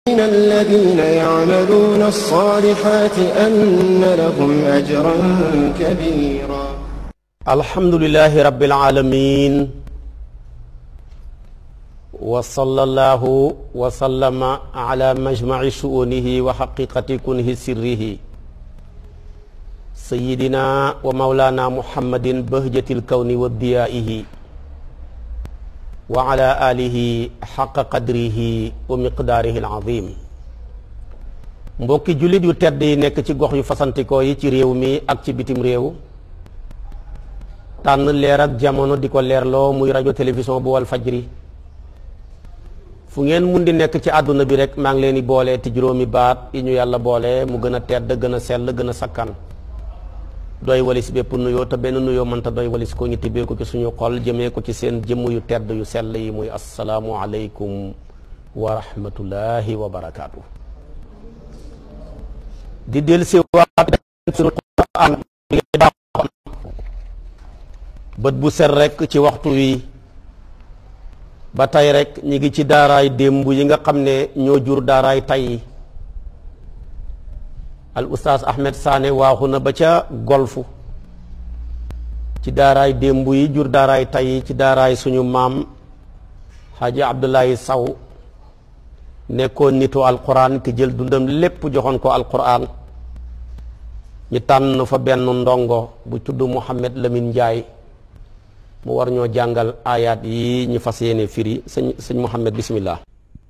من الذين يعملون الصالحات أن لهم أجرا كبيرا alhamdulilahi rabbil alamin wa sallallahu wa sallama ala majmaci shuunihi wa xaqiqati kunhi sirrihi sayidina wa maulana muhammadin bahjatil kawni wa diyaihi wa ala alihi xaqa qadrihi wa miqdaarihi alazim mbokki jullit yu tedd yi nekk ci gox yu fasantikoo yi ci réew mi ak ci bitim réew tànn leer ak jamono di ko leerloo muy rajo télévision bu wal fajri fu ngeen mun di nekk ci àdduna bi rek maa ngi leen di boole ti juróomi baat yi ñu yàlla boole mu gën a tedd gën a sell gën a sakkan doy walis bépp nuyoo te benn nuyoo mënta doy walis ko ñu tibbee ko ci suñu xol jëmee ko ci seen jëmm yu tedd yu sell yi muy asalaamu aleykum wa rahmatullahi wa barakaatu. di del si waat suñu Qur'an bët bu set rek ci waxtu wi ba tey rek ñi ngi ci daaraay démb yi nga xam ne ñoo jur daaraay tey al ustaas Ahmed Sané waaxu na ba ca golfu ci daaraay démb yi jur daaraay tey ci daaraay suñu maam Haji Abdullahi Saw nekkoon nitu alquran ki jël dundam lépp joxoon ko alquran ñu tànn fa benn ndongo bu tudd Mouhamed Lamine Ndiaye mu war ñoo jàngal ayaat yi ñu fas yéene firi sëñ sëñ Mouhamed bismillah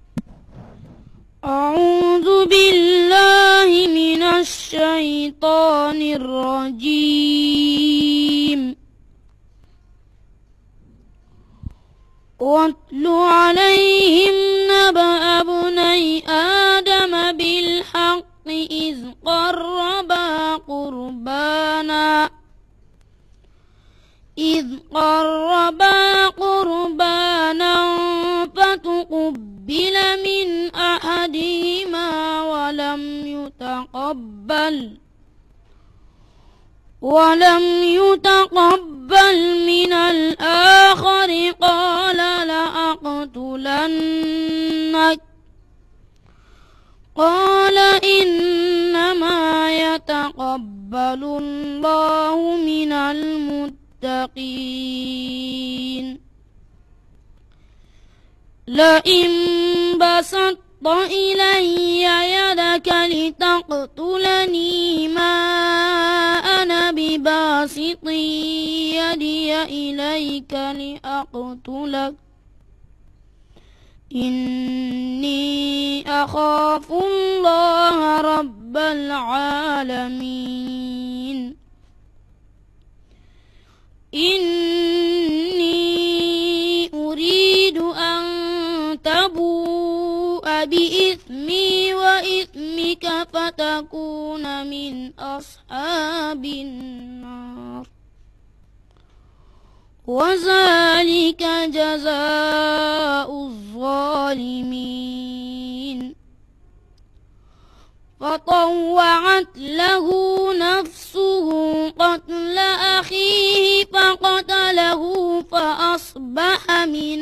أعوذ بالله من الشيطان الرجيم واتل عليهم نبأ ابني آدم بالحق إذ قربا قربانا إذ قربا قربانا فتقبل من أحدهما ولم يتقبل ولم يتقبل من الآخر قال لأقتلنك قال إنما يتقبل الله من المتقين المتقين لئن بسطت إلي يدك لتقتلني ما أنا بباسط يدي إليك لأقتلك إني أخاف الله رب العالمين إني أريد أن تبوء بإثمي وإثمك فتكون من أصحاب النار وذلك جزاء الظالمين فطوعت له نفسه قتل أخيه فقتله فأصبح من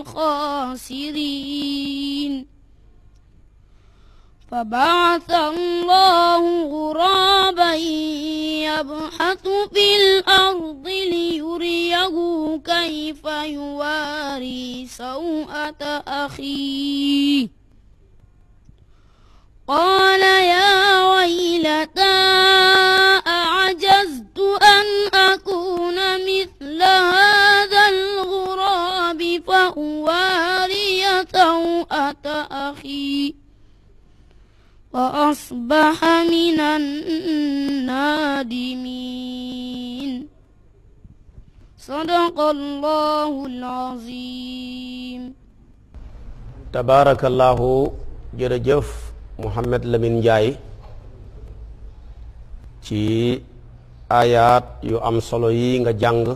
الخاسرين فبعث الله غرابا يبحث في الأرض ليريه كيف يواري سوءة أخيه قال يا ويلتى أعجزت أن أكون مثل هذا الغراب فأواري سوءة أخي فأصبح من النادمين صدق الله العظيم tabarakallahu jërëjëf Mouhamed Lamine Ndiaye ci ayaat yu am solo yi nga jàng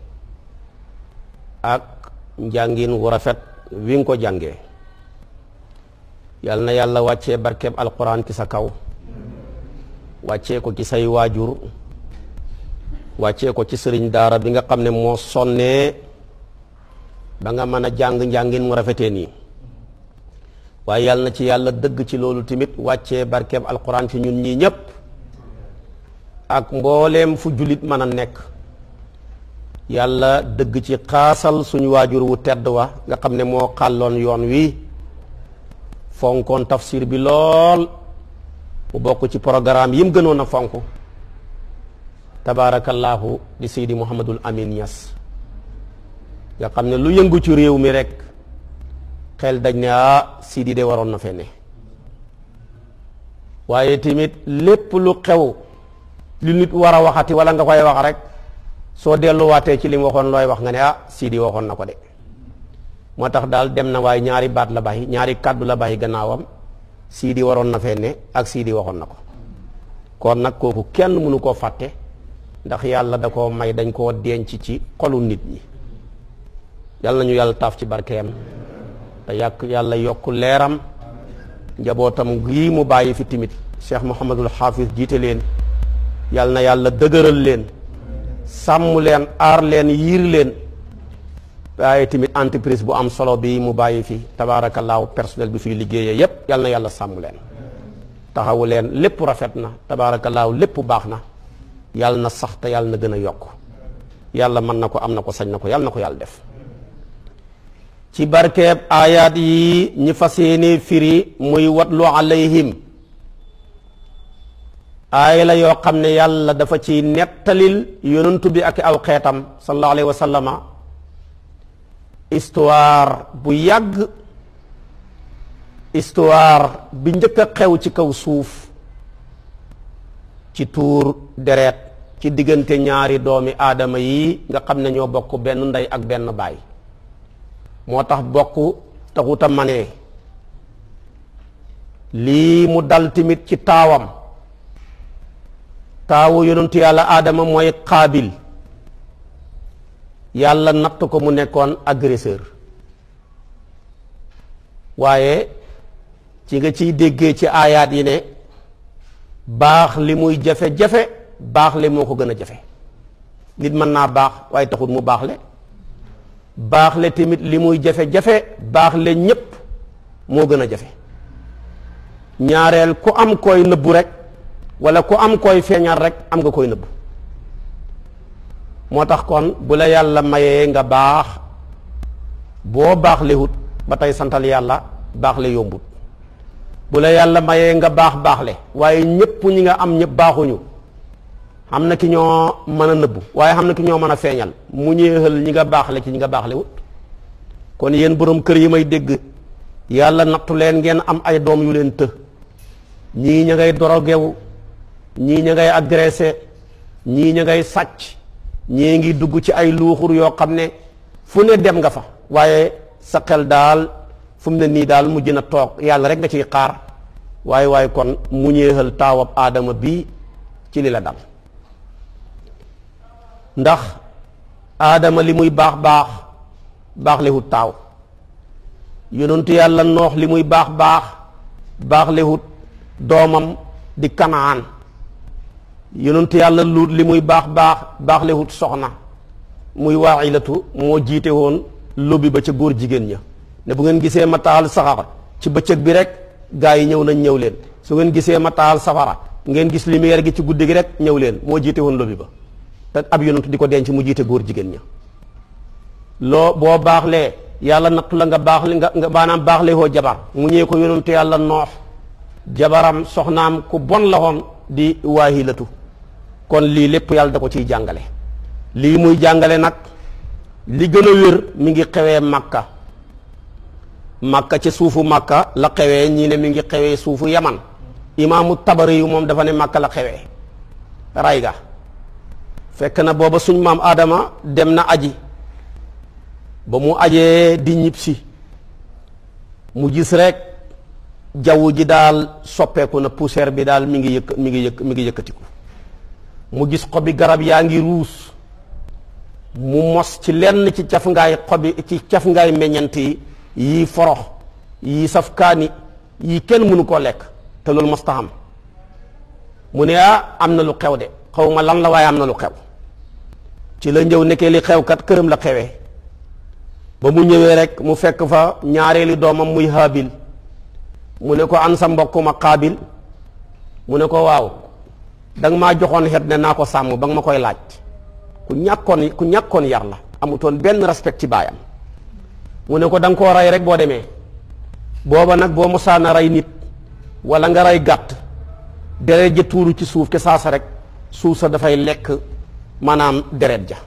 ak njàngin wu rafet wi nga ko jàngee yal na yàlla wàccee barkeb alquran ci sa kaw wàccee ko ci say waajur wàccee ko ci sëriñ daara bi nga xam ne moo sonnee ba nga mën a jàng njàngin mu rafetee nii waaye yàlla na ci yàlla dëgg ci loolu tamit wàccee barkeeb alquran ci ñun ñii ñépp ak mbooleem fu jullit mën a nekk yàlla dëgg ci xaasal suñu waajur wu tedd wa nga xam ne moo xàlloon yoon wi fonkoon tafsir bi lool mu bokk ci programme yi mu gënoon a fonk tabaarakallaahu di seydi muhammadul amin ñas nga xam ne lu yëngu ci réew mi rek xel dañ ne ah sidi de waroon na fee ne waaye tamit lépp lu xew lu nit war a waxati wala nga koy wax rek soo delluwaatee ci li mu waxoon looy wax nga ne ah sidi waxoon na ko de moo tax daal dem na waaye ñaari baat la bàyyi ñaari kàddu la bàyyi gannaawam sidi waroon na fee ne ak sidi waxoon na ko kon nag kooku kenn mënu koo fàtte ndax yàlla da koo may dañ koo denc ci xolu nit ñi yàlla nañu yàlla taaf ci barkeem te yàq yàlla yokk leeram njabootam gii mu bàyyi fi timit cheikh Mouhamadul Hafiz jiite leen yàlla na yàlla dëgëral leen sàmm leen aar leen yiir leen waaye tamit entreprise bu am solo bi mu bàyyi fi tabaarakallaahu personnel bi fiy liggéeyee yépp yàlla na yàlla sàmm leen taxawu leen lépp rafet na tabaarakallaahu lépp baax na yàlla na sax te yàlla na gën a yokk yàlla mën na ko am na ko sañ na ko yàlla na ko yàlla def ci barkeeb aayaat yi ñi fas yéene firi muy watlu alayhim aaya la yoo xam ne yàlla dafa ci nettalil yonantu bi ak aw xeetam sallallahu alayhi wa sallama histoire bu yàgg histoire bi njëkk a xew ci kaw suuf ci tuur deret ci diggante ñaari doomi aadama yi nga xam ne ñoo bokk benn ndey ak benn baay moo tax bokk taxut a manee lii mu dal tamit ci taawam taawu yonentu yàlla aadama mooy xaabil yàlla natt ko mu nekkoon agresseur waaye ci nga ciy déggee ci aayaat yi ne baax li muy jafe-jafe baax le moo ko gën a jafe nit mën naa baax waaye taxut mu baax le baax le tamit li muy jafe-jafe baax le ñépp moo gën a jafe ñaareel ku am koy nëbbu rek wala ku am koy feeñal rek am nga koy nëbbu moo tax kon bu la yàlla mayee nga baax boo baax le wut ba tey santal yàlla baax le yombut bu la yàlla mayee nga baax baax le waaye ñépp ñi nga am ñépp baaxuñu xam na ki ñoo mën a nëbbu waaye xam na ki ñoo mën a feeñal mu ñeexal ñi nga baaxle ci ñi nga baaxle wut kon yéen borom kër yi may dégg yàlla nattu leen ngeen am ay doom yu leen të ñii ña ngay dorogewu ñii ña ngay agressé ñii ña ngay sàcc ñii ngi dugg ci ay luuxur yoo xam ne fu ne dem nga fa waaye sa xel daal fu mu ne nii daal mujj na toog yàlla rek nga ciy xaar waaye waaye kon mu ñeexal taawab aadama bii ci li la dal ndax aadama li muy baax baax baax lewut taaw yonentu yàlla noox li muy baax baax baax lewut doomam di kanaan yonentu yàlla luut li muy baax baax baax lewut soxna muy waaxilatu moo jiite woon lobbi ba ca góor jigéen ña ne bu ngeen gisee ma taal saxar ci bëccëg bi rek gaa yi ñëw nañ ñëw leen su ngeen gisee ma taal safara ngeen gis lumière gi ci guddi gi rek ñëw leen moo jiite woon lobbi ba te ab yonent di ko denc mu jiite góor jigéen ña loo boo baaxlee yàlla nattu la nga baax li nga nga maanaam baaxlee hoo jabar mu ñëwee ko yonentu yàlla noox jabaram soxnaam ku bon la woon di waahilatu kon lii lépp yàlla da ko ciy jàngale lii muy jàngale nag li gën a wér mi ngi xewee màkka màkka ci suufu màkka la xewee ñii ne mi ngi xewee suufu yaman imaamu tabari yu moom dafa ne màkka la xewee ray ga fekk na booba suñ maam Adama dem na aji ba mu ajee di ñibbisi mu gis rek jaww ji daal soppeeku na poussière bi daal mi ngi yëkk mi ngi yëkk mi ngi yëkkatiku mu gis xobi garab yaa ngi ruus mu mos ci lenn ci caf ngaay xobi ci caf ngaay meññant yi yii forox yii saf kaani yii kenn mënu koo lekk te loolu mos taxam mu ne ah am na lu xew de xaw ma lan la waaye am na lu xew ci la ñëw nekkee li xew kat këram la xewee ba mu ñëwee rek mu fekk fa ñaareeli doomam muy haabil mu ne ko an sa mbokk ma Qaabil mu ne ko waaw danga maa joxoon xet ne naa ko sàmm ba nga ma koy laaj ku ñàkkoon ku ñàkkoon yar la amutoon benn respect ci baayam mu ne ko da nga koo rey rek boo demee booba nag boo mosaana rey nit wala nga rey gàtt deret ja tuuru ci suuf ke saasa rek suuf sa dafay lekk maanaam deret ja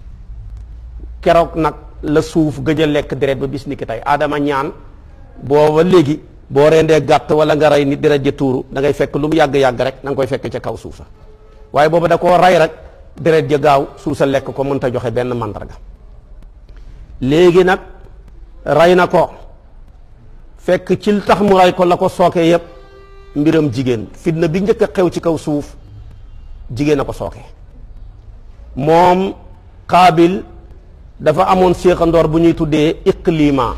keroog nag la suuf gëj a lekk deret ba bis ni ki tey aadama ñaan booba léegi boo rendee gàtt wala nga rey nit deret ja tuuru da ngay fekk lu mu yàgg-yàgg rek da nga koy fekk ca kaw suuf sa waaye booba da koo rey rek deret ja gaaw suuf sa lekk ko mënta joxe benn mandarga léegi nag rey na ko fekk ci li tax mu rey ko la ko sooke yépp mbiram jigéen fitna bi njëkk a xew ci kaw suuf jigéen a ko sooke moom Qaabil dafa amoon séexandoor bu ñuy tuddee iqlima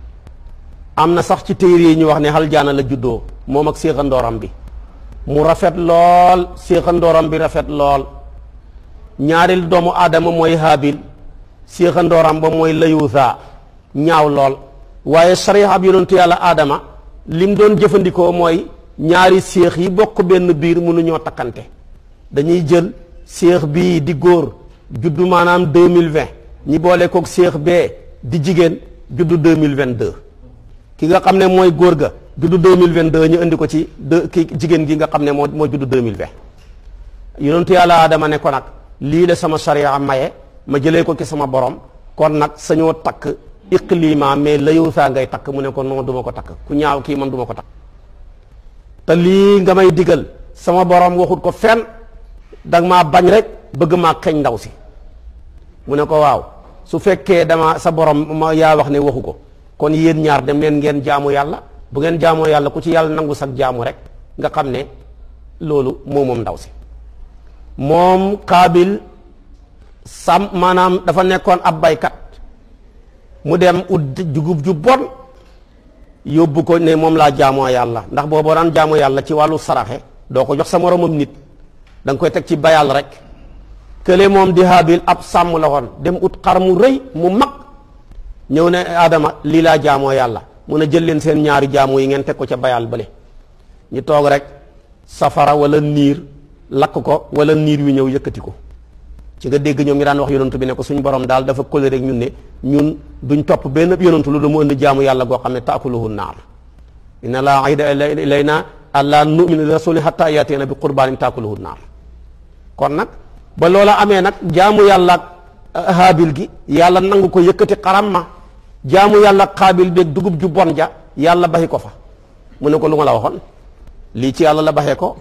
am na sax ci téere yi ñu wax ne aljaana la juddoo moom ak séexandooram bi mu rafet lool séexandooram bi rafet lool ñaareel doomu aadama mooy Haabil séexandooram ba mooy layuusa ñaaw lool waaye sariya ab yonentu yàlla aadama lim doon jëfandikoo mooy ñaari séex yi bokk benn biir mënuñoo takkante dañuy jël séex bii di góor juddu maanaam deux mille vingt ñi boole koog séex bee di jigéen juddu deux mille vingt deux ki nga xam ne mooy góor ga juddu deux mille vingt deux ñu indi ko ci deux ki jigéen gi nga xam ne moo moo juddu deux mille vingt yonentu yàlla aadama ne ko nag lii la sama sariya maye ma jëlee ko ci sama borom kon nag sañoo takk iqlima mais layow saa ngay takk mu ne ko non du ma ko takk ku ñaaw kii man du ma ko takk te lii nga may digal sama borom waxut ko fenn danga maa bañ rek bëgg maa xeeñ ndaw si mu ne ko waaw su fekkee dama sa borom ma yaa wax ne waxu ko kon yéen ñaar dem leen ngeen jaamu yàlla bu ngeen jaamoo yàlla ku ci yàlla nangu sag jaamu rek nga xam ne loolu moo moom ndaw si moom Qaabil sam maanaam dafa nekkoon ab baykat mu dem ut jugub ju bon yóbbu ko ne moom laa jaamoo yàlla ndax boo boo daan jaamoo yàlla ci wàllu saraxe doo ko jox sa moromam nit da nga koy teg ci bayal rek kële moom di Haabil ab sàmm la woon dem ut xar mu rëy mu mag ñëw ne Adama lii laa jaamoo yàlla mun a jël leen seen ñaari jaamu yi ngeen teg ko ca bayal bële ñu toog rek safara wala niir lakk ko wala niir wi ñëw yëkkati ko ci nga dégg ñoom ñu daan wax yonantu bi ne ko suñ borom daal dafa kóllëre rek ñun ne ñun duñ topp benn yonantu lu mu indi jaamu yàlla goo xam ne taakuluhu naar inna laa ahida ilayna allaa nu'mina li rasuli hatta yatina bi qurbaanin taakuluhu naar kon nag ba loola amee nag jaamu yàlla ak haabil gi yàlla nangu ko yëkkati xaram ma jaamu yàlla xaabil beeg dugub ju bon ja yàlla baxi ko fa mu ne ko lu ma la waxoon lii ci yàlla la baxee ko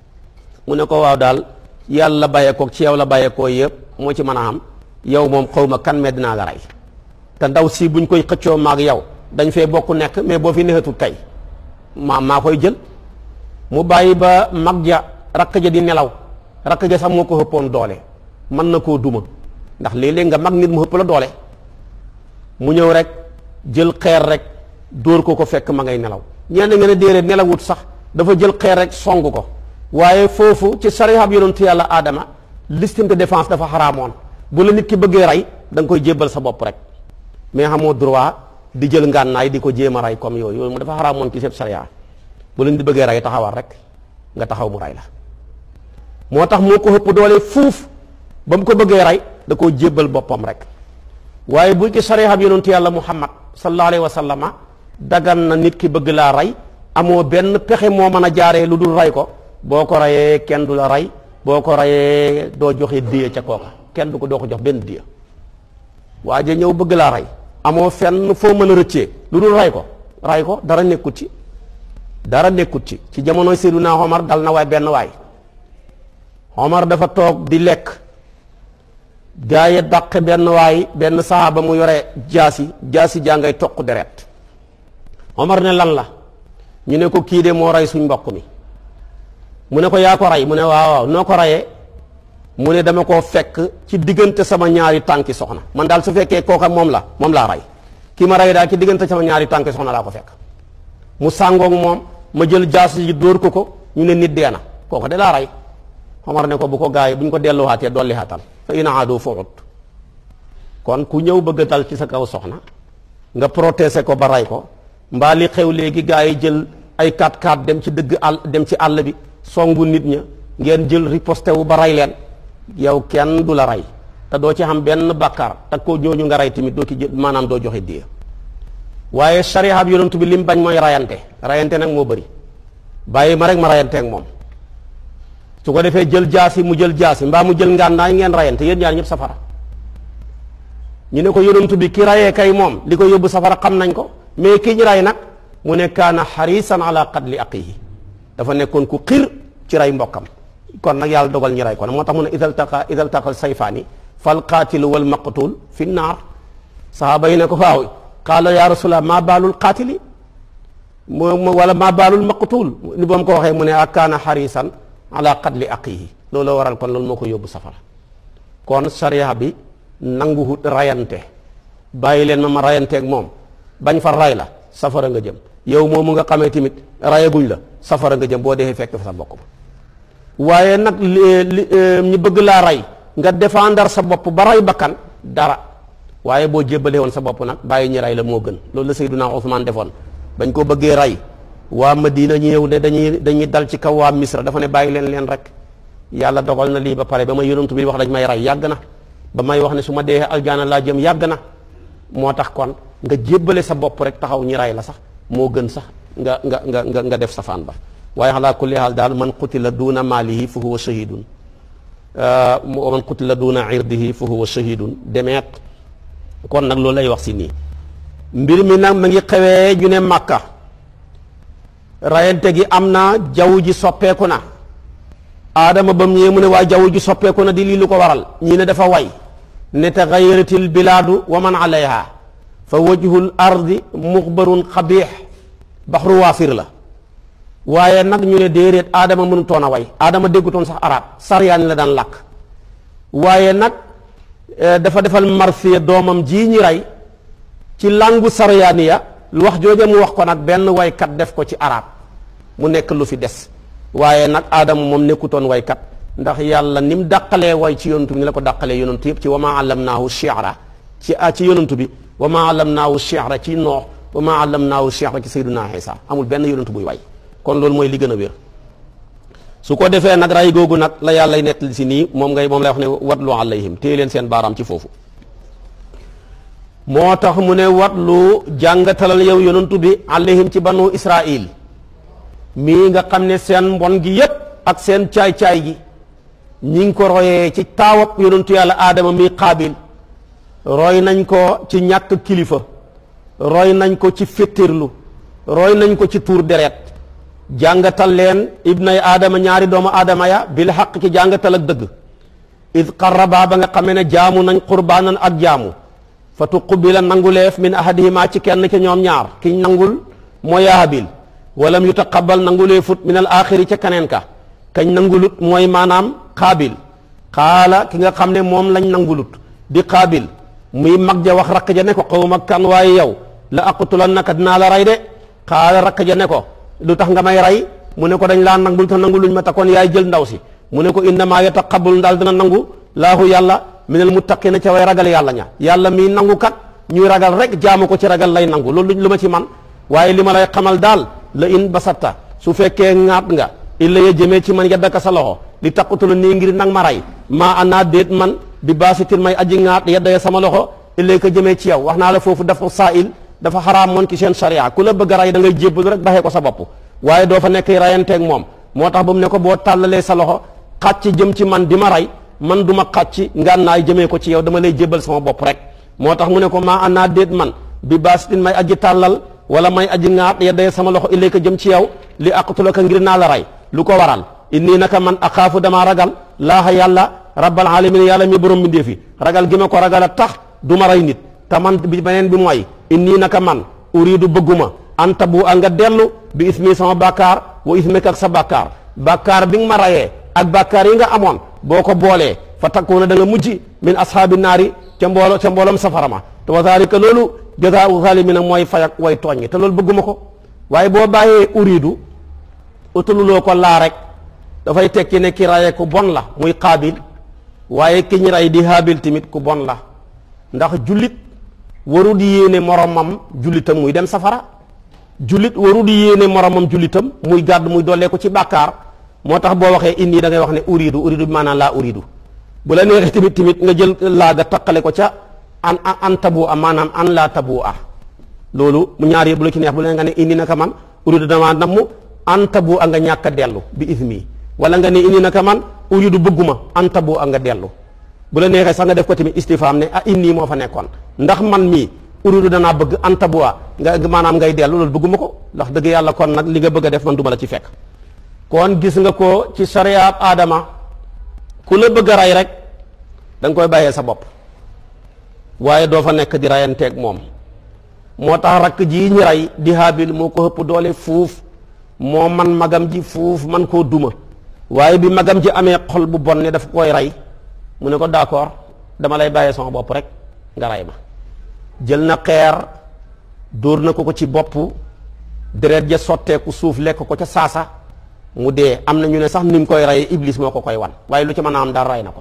mu ne ko waaw daal yàlla bàyyeekoo ci yow la bàyyeekoo yëpp moo ci mën a am yow moom xaw ma kan mais dinaa la rey te ndaw si buñ koy xëccoo maag yow dañ fee bokk nekk mais boo fi neexatul kay maa maa koy jël mu bàyyi ba mag ja rakk ja di nelaw rakk ja sax moo ko xëppoon doole mën na koo duma ndax léeg-léeg nga mag nit mu xëpp la doole mu ñëw rek jël xeer rek dóor ko ko fekk ma ngay nelaw ñenn nga ne déedéet nelawut sax dafa jël xeer rek song ko waaye foofu ci sarihab yonentu yàlla aadama listime de défense dafa xaraamoon bu la nit ki bëggee rey da nga koy jébbal sa bopp rek mais xamoo droit di jël ngànnaay di ko jéem a rey comme yooyu yooyu mu dafa xaraamoon ci seen sariya bu la nit bëggee rey taxawal rek nga taxaw mu rey la moo tax moo ko ëpp doole fuuf ba mu ko bëggee rey da koo jébbal boppam rek waaye bu ci sarihab yonentu yàlla muhammad sallallahu alayhi wa sallama dagan na nit ki bëgg laa rey amoo benn pexe moo mën a jaaree lu dul rey ko boo ko reyee kenn du la rey boo ko reyee doo joxe diya ca kooka kenn du ko doo ko jox benn diya waa ja ñëw bëgg laa rey amoo fenn foo mën a rëccee lu dul rey ko rey ko dara nekkut ci dara nekkut ci ci jamonoy Seydina Omar dal na waay benn waay Omar dafa toog di lekk gaa yi dàq benn waay benn saxaaba mu yore jaasi jaasi jaa ngay toq deret Omar ne lan la ñu ne ko kii de moo rey suñ mbokk mi mu ne ko yaa ko rey mu ne waaw waaw noo ko reyee mu ne dama koo fekk ci diggante sama ñaari tànki soxna man daal su fekkee kooka moom la moom laa rey kii ma rey daal ci diggante sama ñaari tànki soxna laa ko fekk mu sàngoog moom ma jël jaas yi dóor ko ko ñu ne nit dee na kooka de laa rey Omar ne ko bu ko gaay bu ñu ko delluwaatee dolli xaatal fa in aadu fuut kon ku ñëw bëgg a dal ci sa kaw soxna nga protéger ko ba rey ko mbaa li xew léegi gaa yi jël ay 4-4 dem ci dëgg àll dem ci àll bi songu nit ña ngeen jël riposte wu ba rey leen yow kenn du la rey te doo ci xam benn bàkkaar te ko ñooñu nga rey tamit doo ci jël maanaam doo joxe diya waaye sariya bi yonent bi lim bañ mooy rayante rayante nag moo bëri bàyyi ma rek ma rayante ak moom su ko defee jël jaasi mu jël jaasi mbaa mu jël ngànnaay ngeen rayante yéen ñaar ñëpp safara ñu ne ko yonent bi ki rayee kay moom li ko yóbbu safara xam nañ ko mais ki ñu ray nag mu ne kaana xarisan ala qatli aqihi dafa nekkoon ku xir ci ray mbokkam kon nag yàlla dogal ñu ray ko nag moo tax mu ne idal taqa idal taqal sayfaani fal qaatilu wal maqtul fi naar sahaaba yi ne ko waaw qaala ya rasulallah maa baalul qaatili mu wala maa baalul maqtul ni boom ko waxee mu ne ak kaana xarisan ala qatli aqihi loolu waral kon loolu moo ko yóbbu safara kon sariya bi nanguwut rayante bàyyi leen ma ma rayanteeg moom bañ fa ray la safara nga jëm yow moomu nga xamee tamit rayaguñ la safara nga jëm boo dee fekk fa sa bokk ba waaye nag li ñu bëgg laa ray nga défendre sa bopp ba ray bakkan dara waaye boo jébbalee woon sa bopp nag bàyyi ñi ray la moo gën loolu la Seydina Ousmane defoon bañ ko bëggee ray waa Madina ñu ñëw ne dañuy dañuy dal ci kaw waa Misra dafa ne bàyyi leen leen rek yàlla dogal na lii ba pare ba ma yonantu bi wax dañ may ray yàgg na ba may wax ne su ma dee aljaana laa jëm yàgg na moo tax kon nga jébbale sa bopp rek taxaw ñi ray la sax moo gën sax nga nga nga nga nga def safaan ba waaye xalaa kulli haal daal man qutila duuna maalihi fa huwa shahidun wa man qutila duuna irdihi fa huwa shahidun demeet kon nag loolu lay wax si nii mbir mi nag ma ngi xewee ñu ne màkka rayante gi am na jaww ji soppeeku na aadama ba mu ñëwee mu ne waa jaww ji soppeeku na di lii lu ko waral ñii ne dafa way ne taxayaratil bilaadu wa man alayha fa wajhul ardi muxbarun xabiix baxru waafir la waaye nag ñu ne déedéet aadama mënutoon a way aadama déggutoon sax arab saryaani la daan làkk waaye nag dafa defal marsiya doomam jii ñi rey ci langu saryaaniya lu wax jooje mu wax ko nag benn waykat def ko ci arab mu nekk lu fi des waaye nag aadama moom nekkutoon waykat ndax yàlla ni mu dàqalee way ci yonantu bi ni la ko dàqalee yonantu yëpp ci wa maa allamnaahu shi'ra ci ci yonantu bi wa maa allamnaahu shi'ra ci noox wa maa allamnaahu shi'ra ci sayyiduna Isa amul benn yonantu buy way kon loolu mooy li gën a wér su ko defee nag ray googu nag la yàlla nettali si nii moom ngay moom lay wax ne watlu alayhim téye leen seen baaraam ci foofu moo tax mu ne watlu jàngatalal yow yonantu bi alayhim ci banu Israil mii nga xam ne seen mbon gi yépp ak seen caay-caay gi ñi ngi ko royee ci taawab yonantu yàlla aadama mii qaabil roy nañ ko ci ñàkk kilifa roy nañ ko ci féttirlu roy nañ ko ci tuur deret jàngatal leen ibnay aadama ñaari doomu aadama ya bil xaq ci jàngatal ak dëgg id qarraba ba nga xamee ne jaamu nañ qurbaanan ak jaamu fa tuqubila nanguleef min ahadihima ci kenn ci ñoom ñaar kiñ nangul mooy Haabil walam yutaqabal nangulee fut min al axiri ca kaneen ka kañ nangulut mooy maanaam xaabil xaala ki nga xam ne moom lañ nangulut di xaabil muy mag ja wax rakk ja ne ko xaw ma kan waaye yow la aqtulannaka dinaa la rey de xaala rakk ja ne ko lu tax nga may rey mu ne ko dañ laa nangul te nanguluñ ma ta kon yaay jël ndaw si mu ne ko innamaa yataqabbalu daal dina nangu laahu yàlla minal muttaqina ca way ragal yàlla ña yàlla mii nangu kat ñuy ragal rek jaamu ko ci ragal lay nangu loolu lu ma ci man waaye li ma lay xamal daal la in basatta su fekkee ŋaat nga illa ya jëmee ci man yaddaka sa loxo li taqutula nii ngir nag ma rey maa anaa déet man bi baasitin may aji ŋaat yadda ya sama loxo illa ko jëmee ci yow wax naa la foofu dafa saa'il dafa xaraam moon ci seen sharia ku la bëgg a rey da ngay jébbalu rek baxee ko sa bopp waaye doo fa nekk rayanteeg moom moo tax ba mu ne ko boo tàllalee sa loxo xàcc jëm ci man di ma rey man du ma xàcc ngànnaay jëmee ko ci yow dama lay jébbal sama bopp rek moo tax mu ne ko maa anaa déet man bi baasitin may aji tàllal wala may aji ŋaat yadda sama loxo illee ko jëm ci yow li aqtulaka ngir naa la rey lu ko waral inni naka man axaafu damaa ragal laaha yàlla rabbal alamin yàlla mi borom mi ndeefi ragal gi ma ko ragal a tax du ma rey nit te man bi beneen bi mooy inni naka man uridu bëgguma an tabu a nga dellu bi ismi sama bàkkaar wa ismika ak sa bàkkaar bàkkaar bi nga ma rayee ak bàkkaar yi nga amoon boo ko boolee fa takkuuna da nga mujj min ashaabi naari ca mboolo ca mbooloom safara ma te wa zaalika loolu jazaa'u zaalimiina mooy fay ak way tooñ te loolu bëgguma ko waaye boo bàyyee uridu utululoo ko laa rek dafay tekki ne ki raye ku bon la muy qaabil waaye ki ñu ray di haabil tamit ku bon la ndax jullit waru di yéene moromam jullitam muy dem safara jullit waru di yéene moromam jullitam muy gàdd muy dollee ko ci bàkkaar moo tax boo waxee inni da ngay wax ne uridu uridu bi maanaam laa uridu bu la neexee tamit tamit nga jël laaga taqale ko ca an an tabu a maanaam an laa tabu a loolu mu ñaar yëpp bu la ci neex bu la nga ne inni naka man uridu damaa namm an tabu a nga ñàkk a dellu bi ismi wala nga ne inni naka man uridu bëgguma an tabu a nga dellu bu la neexee sax nga def ko tamit istifaam ne ah inni moo fa nekkoon ndax man mii uridu danaa bëgg an tabu a nga maanaam ngay dellu loolu bëgguma ko ndax dëgg yàlla kon nag li nga bëgg a def man duma la ci fekk kon gis nga ko ci sariyaab aadama ku la bëgg a rey rek da nga koy bàyyee sa bopp waaye doo fa nekk di reyanteeg moom moo tax rakk ji ñi rey di haabil moo ko ëpp doole fuuf moo man magam ji fuuf man koo duma waaye bi magam ji amee xol bu bon ne dafa koy rey mu ne ko d'accord dama lay bàyyee sama bopp rek nga rey ma jël na xeer dóor na ko ko ci bopp deret ja sotteeku suuf lekk ko ca saasa mu dee am na ñu ne sax ni mu koy reyee iblis moo ko koy wan waaye lu ci mën a am daal rey na ko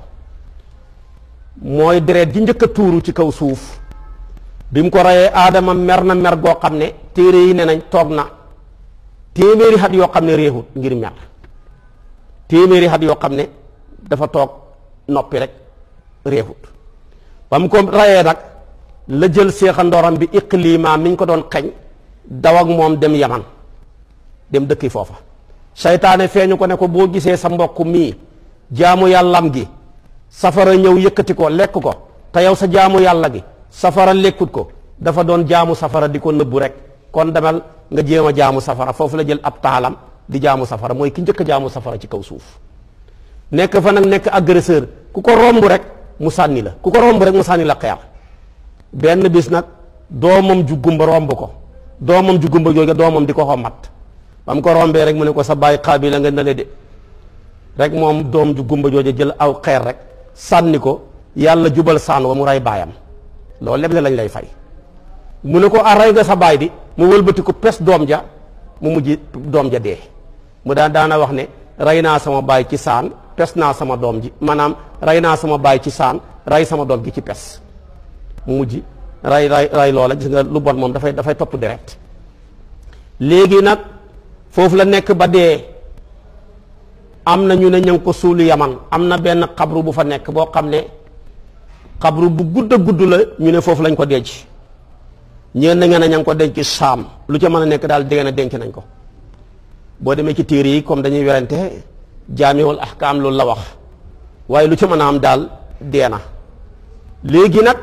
mooy deret ji njëkk a tuuru ci kaw suuf bi mu ko reyee aadama mer na mer goo xam ne téere yi ne nañ toog na téeméeri xat yoo xam ne réexut ngir mer téeméeri xat yoo xam ne dafa toog noppi rek réexut ba mu ko reyee nag la jël seexandooram bi iqlima mi ñu ko doon xeñ daw ak moom dem yaman dem dëkki foofa seytaane feeñu ko ne ko boo gisee sa mbokk mii jaamu yàllam gi safara ñëw yëkkati ko lekk ko te yow sa jaamu yàlla gi safara lekkut ko dafa doon jaamu safara di ko nëbbu rek kon demal nga jéem a jaamu safara foofu la jël ab taalam di jaamu safara mooy ki njëkk a jaamu safara ci kaw suuf nekk fa nag nekk agresseur ku ko romb rek mu sànni la ku ko romb rek mu sànni la xeer benn bis nag doomam ju gumba romb ko doomam ju gumba jooju doomam di ko xommat ba mu ko rombee rek mu ne ko sa bàyyi xaabi la nga nale de rek moom doom ju gumba jooju jël aw xeer rek sànni ko yàlla jubal saan wa mu rey baayam loolu lépp lañ lay fay mu ne ko a rey nga sa baay di mu wëlbati ko pes doom ja mu mujj doom ja dee mu daan daana wax ne rey naa sama baay ci saan pes naa sama doom ji maanaam rey naa sama baay ci saan rey sama doom ji ci pes mu mujj ray ray ray loola gis nga lu bon moom dafay dafay topp deret léegi nag foofu la nekk ba dee am na ñu ne ña ngi ko suulu yaman am na benn xabru bu fa nekk boo xam ne xabru bu gudd a gudd la ñu ne foofu lañ ko denc ñeen na ngeen a ña ngi ko denc saam lu ca mën a nekk daal dégg na denc nañ ko boo demee ci téere yi comme dañuy werante jaamiwul ahkaam loolu la wax waaye lu ca mën a am daal dee na léegi nag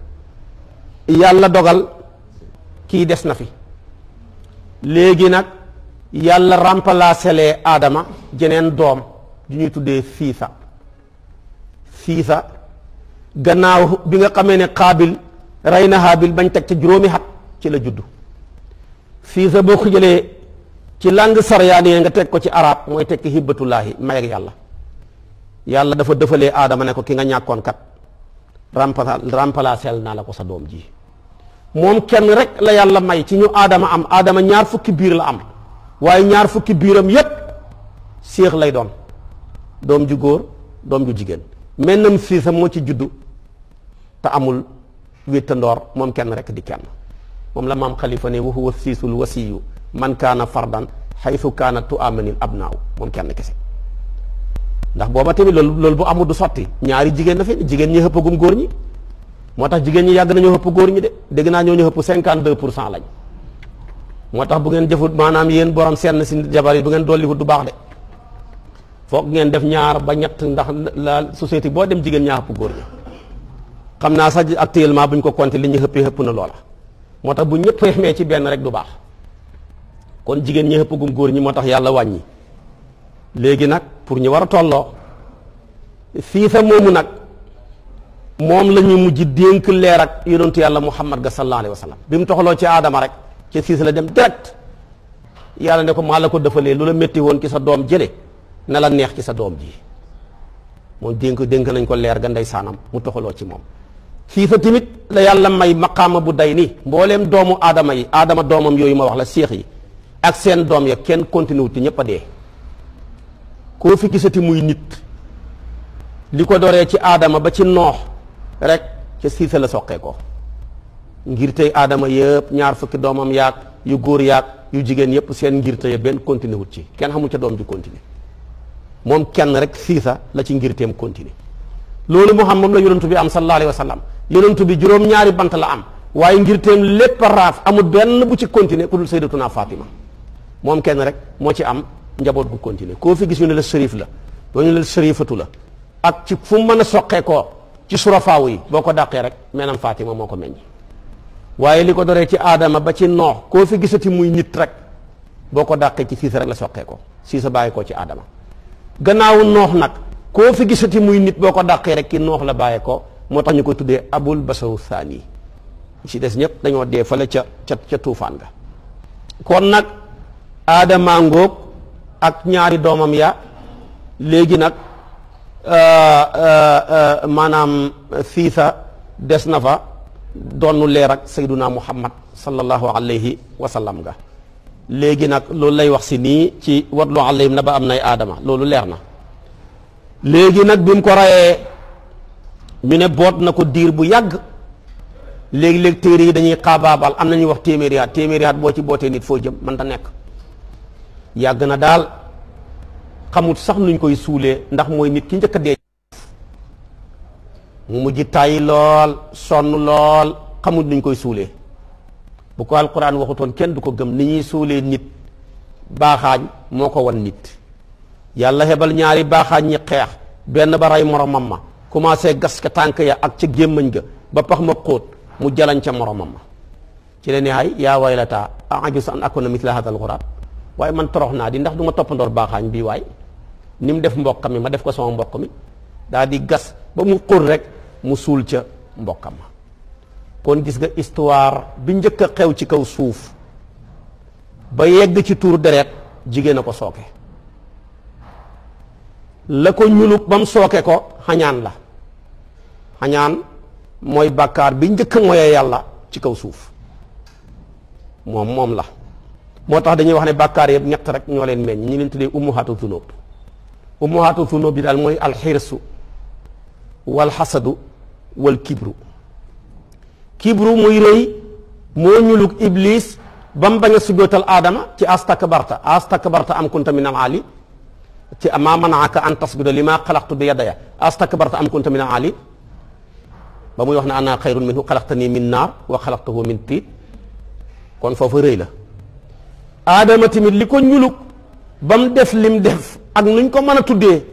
yàlla dogal kii des na fi léegi nag yàlla remplacé lee aadama jeneen doom ju ñuy tuddee fiisa fiisa gannaaw bi nga xamee ne xaabil rey na xaabil bañ teg ca juróomi xat ci la juddu fiisa boo ko jëlee ci langue saryaani nga teg ko ci arab mooy tekki hibbatullaahi may ak yàlla yàlla dafa dëfalee aadama ne ko ki nga ñàkkoon kat remplacé naa la ko sa doom ji moom kenn rek la yàlla may ci ñu aadama am aadama ñaar fukki biir la am waaye ñaar fukki biiram yépp séex lay doon doom ju góor doom ju jigéen mennam fiisa moo ci juddu te amul wéttandoor moom kenn rek di kenn moom la maam xalifa ne wa huwa siisul wasiyu man kaana fardan xaytu kaana tu amanil abnaaw moom kenn kese ndax booba tamit loolu loolu bu amul du sotti ñaari jigéen na fi jigéen ñi xëppagum góor ñi moo tax jigéen ñi yàgg nañoo xëpp góor ñi de dégg naa ñoo ñu xëpp cinquante deux pour cent lañ moo tax bu ngeen jëfut maanaam yéen borom senn si jabar yi bu ngeen dolliwut du baax de foog ngeen def ñaar ba ñett ndax la société boo dem jigéen ñaa xëpp góor ñi xam naa sax actuellement bu ñu ko compté li ñu xëppee xëpp na loola moo tax bu ñëpp yemee ci benn rek du baax kon jigéen ñi xëppagum góor ñi moo tax yàlla wàññi léegi nag pour ñu war a tolloo fii sa moomu nag moom la ñu mujj dénk leer ak yonentu yàlla muhammad ga sallallahu alayhi wa sallam bi mu toxaloo ci aadama rek ci siis la dem direct yàlla ne ko maa la ko defalee lu la métti woon ci sa doom jële na la neex ci sa doom ji moom dénk dénk nañ ko leer ga ndey saanam mu toxaloo ci moom fii fa tamit la yàlla may maqaama bu day nii mbooleem doomu aadama yi aadama doomam yooyu ma wax la séex yi ak seen doom ya kenn continué wut te ñëpp a dee koo fi gisati muy nit li ko doree ci aadama ba ci noox rek ca siisa la soqee ko ngir tey aadama yëpp ñaar fukki doomam yaag yu góor yaag yu jigéen yépp seen ngirte ya benn continué wut ci kenn xamul ca doom ju continué moom kenn rek siisa la ci ngirteem continué loolu moo xam moom la yonentu bi am sallallahu alayhi wa sallam yonentu bi juróom-ñaari bant la am waaye ngirteem lépp a raaf amul benn bu ci continué ku dul sayyidatuna Fatima moom kenn rek moo ci am njaboot gu continué koo fi gis ñu ne la shérif la doo ñu ne la shérifatu la ak ci fu mu mën a soqee koo ci surafaawu yi boo ko dàqee rek menam Fatima moo ko meññ waaye li ko doree ci aadama ba ci noox koo fi gisati muy nit rek boo ko dàqee ci siisa rek la soqee ko siisa bàyyi koo ci aadama gannaaw noox nag koo fi gisati muy nit boo ko dàqee rek ki noox la bàyyee ko moo tax ñu ko tuddee abul basaru thani ci des ñëpp dañoo dee fale ca ca ca tuufaan ga kon nag aadama ngóog ak ñaari doomam ya léegi nag maanaam siisa des na fa doonu leer ak sayduna muhammad sallallahu alayhi wa sallam ga léegi nag loolu lay wax si nii ci watlu alayhim na ba am nay aadama loolu leer na léegi nag bi mu ko rayee ñu ne boot na ko diir bu yàgg léegi-léegi téere yi dañuy xaabaabal am na ñuy wax téeméeri at téeméeri at boo ci bootee nit foo jëm man ta nekk yàgg na daal xamut sax nuñ koy suulee ndax mooy nit ki njëkk a dee mu mujj tàyyi lool sonn lool xamut nuñ koy suulee bu ko alquran waxutoon kenn du ko gëm ni ñuy suulee nit baaxaañ moo ko wan nit yàlla hebal ñaari baaxaañ ñi xeex benn ba rey moromam ma commencé gas ka tànk ya ak ca gémmañ ga ba pax ma xóot mu jalañ ca moromam ma ci la ne ay yaa waylata a'ajizu an akuna mithla hadha al-ghurab waaye man torox naa di ndax du ma toppandoor baaxaañ bii waay ni mu def mbokkam mi ma def ko sama mbokk mi daa di gas ba mu xóot rek mu suul ca mbokkam ma kon gis nga histoire bi njëkk a xew ci kaw suuf ba yegg ci tuur deret jigéen a ko sooke la ko ñuluk ba mu sooke ko xañaan la xañaan mooy bàkkaar bi njëkk a moyee yàlla ci kaw suuf moom moom la moo tax dañuy wax ne bàkkaar yëpp ñett rek ñoo leen meññ ñi leen tuddee ummuhaatu zunub ummuhaatu zunub bi daal mooy alxirsu wal xasadu wal kibru kibru muy rëy moo ñuluk iblis ba mu bañ a sujootal aadama ci astakbarta astakbarta am kunta min al ali ci ma manaaka an tasjuda li ma xalaqtu bi yadaya astakbarta am kunta min al ali ba muy wax ne ana xayrun minhu xalaqtani min naar wa xalaqtahu min tiit kon foofu rëy la aadama tamit li ko ñuluk ba mu def lim def ak nuñ ko mën a tuddee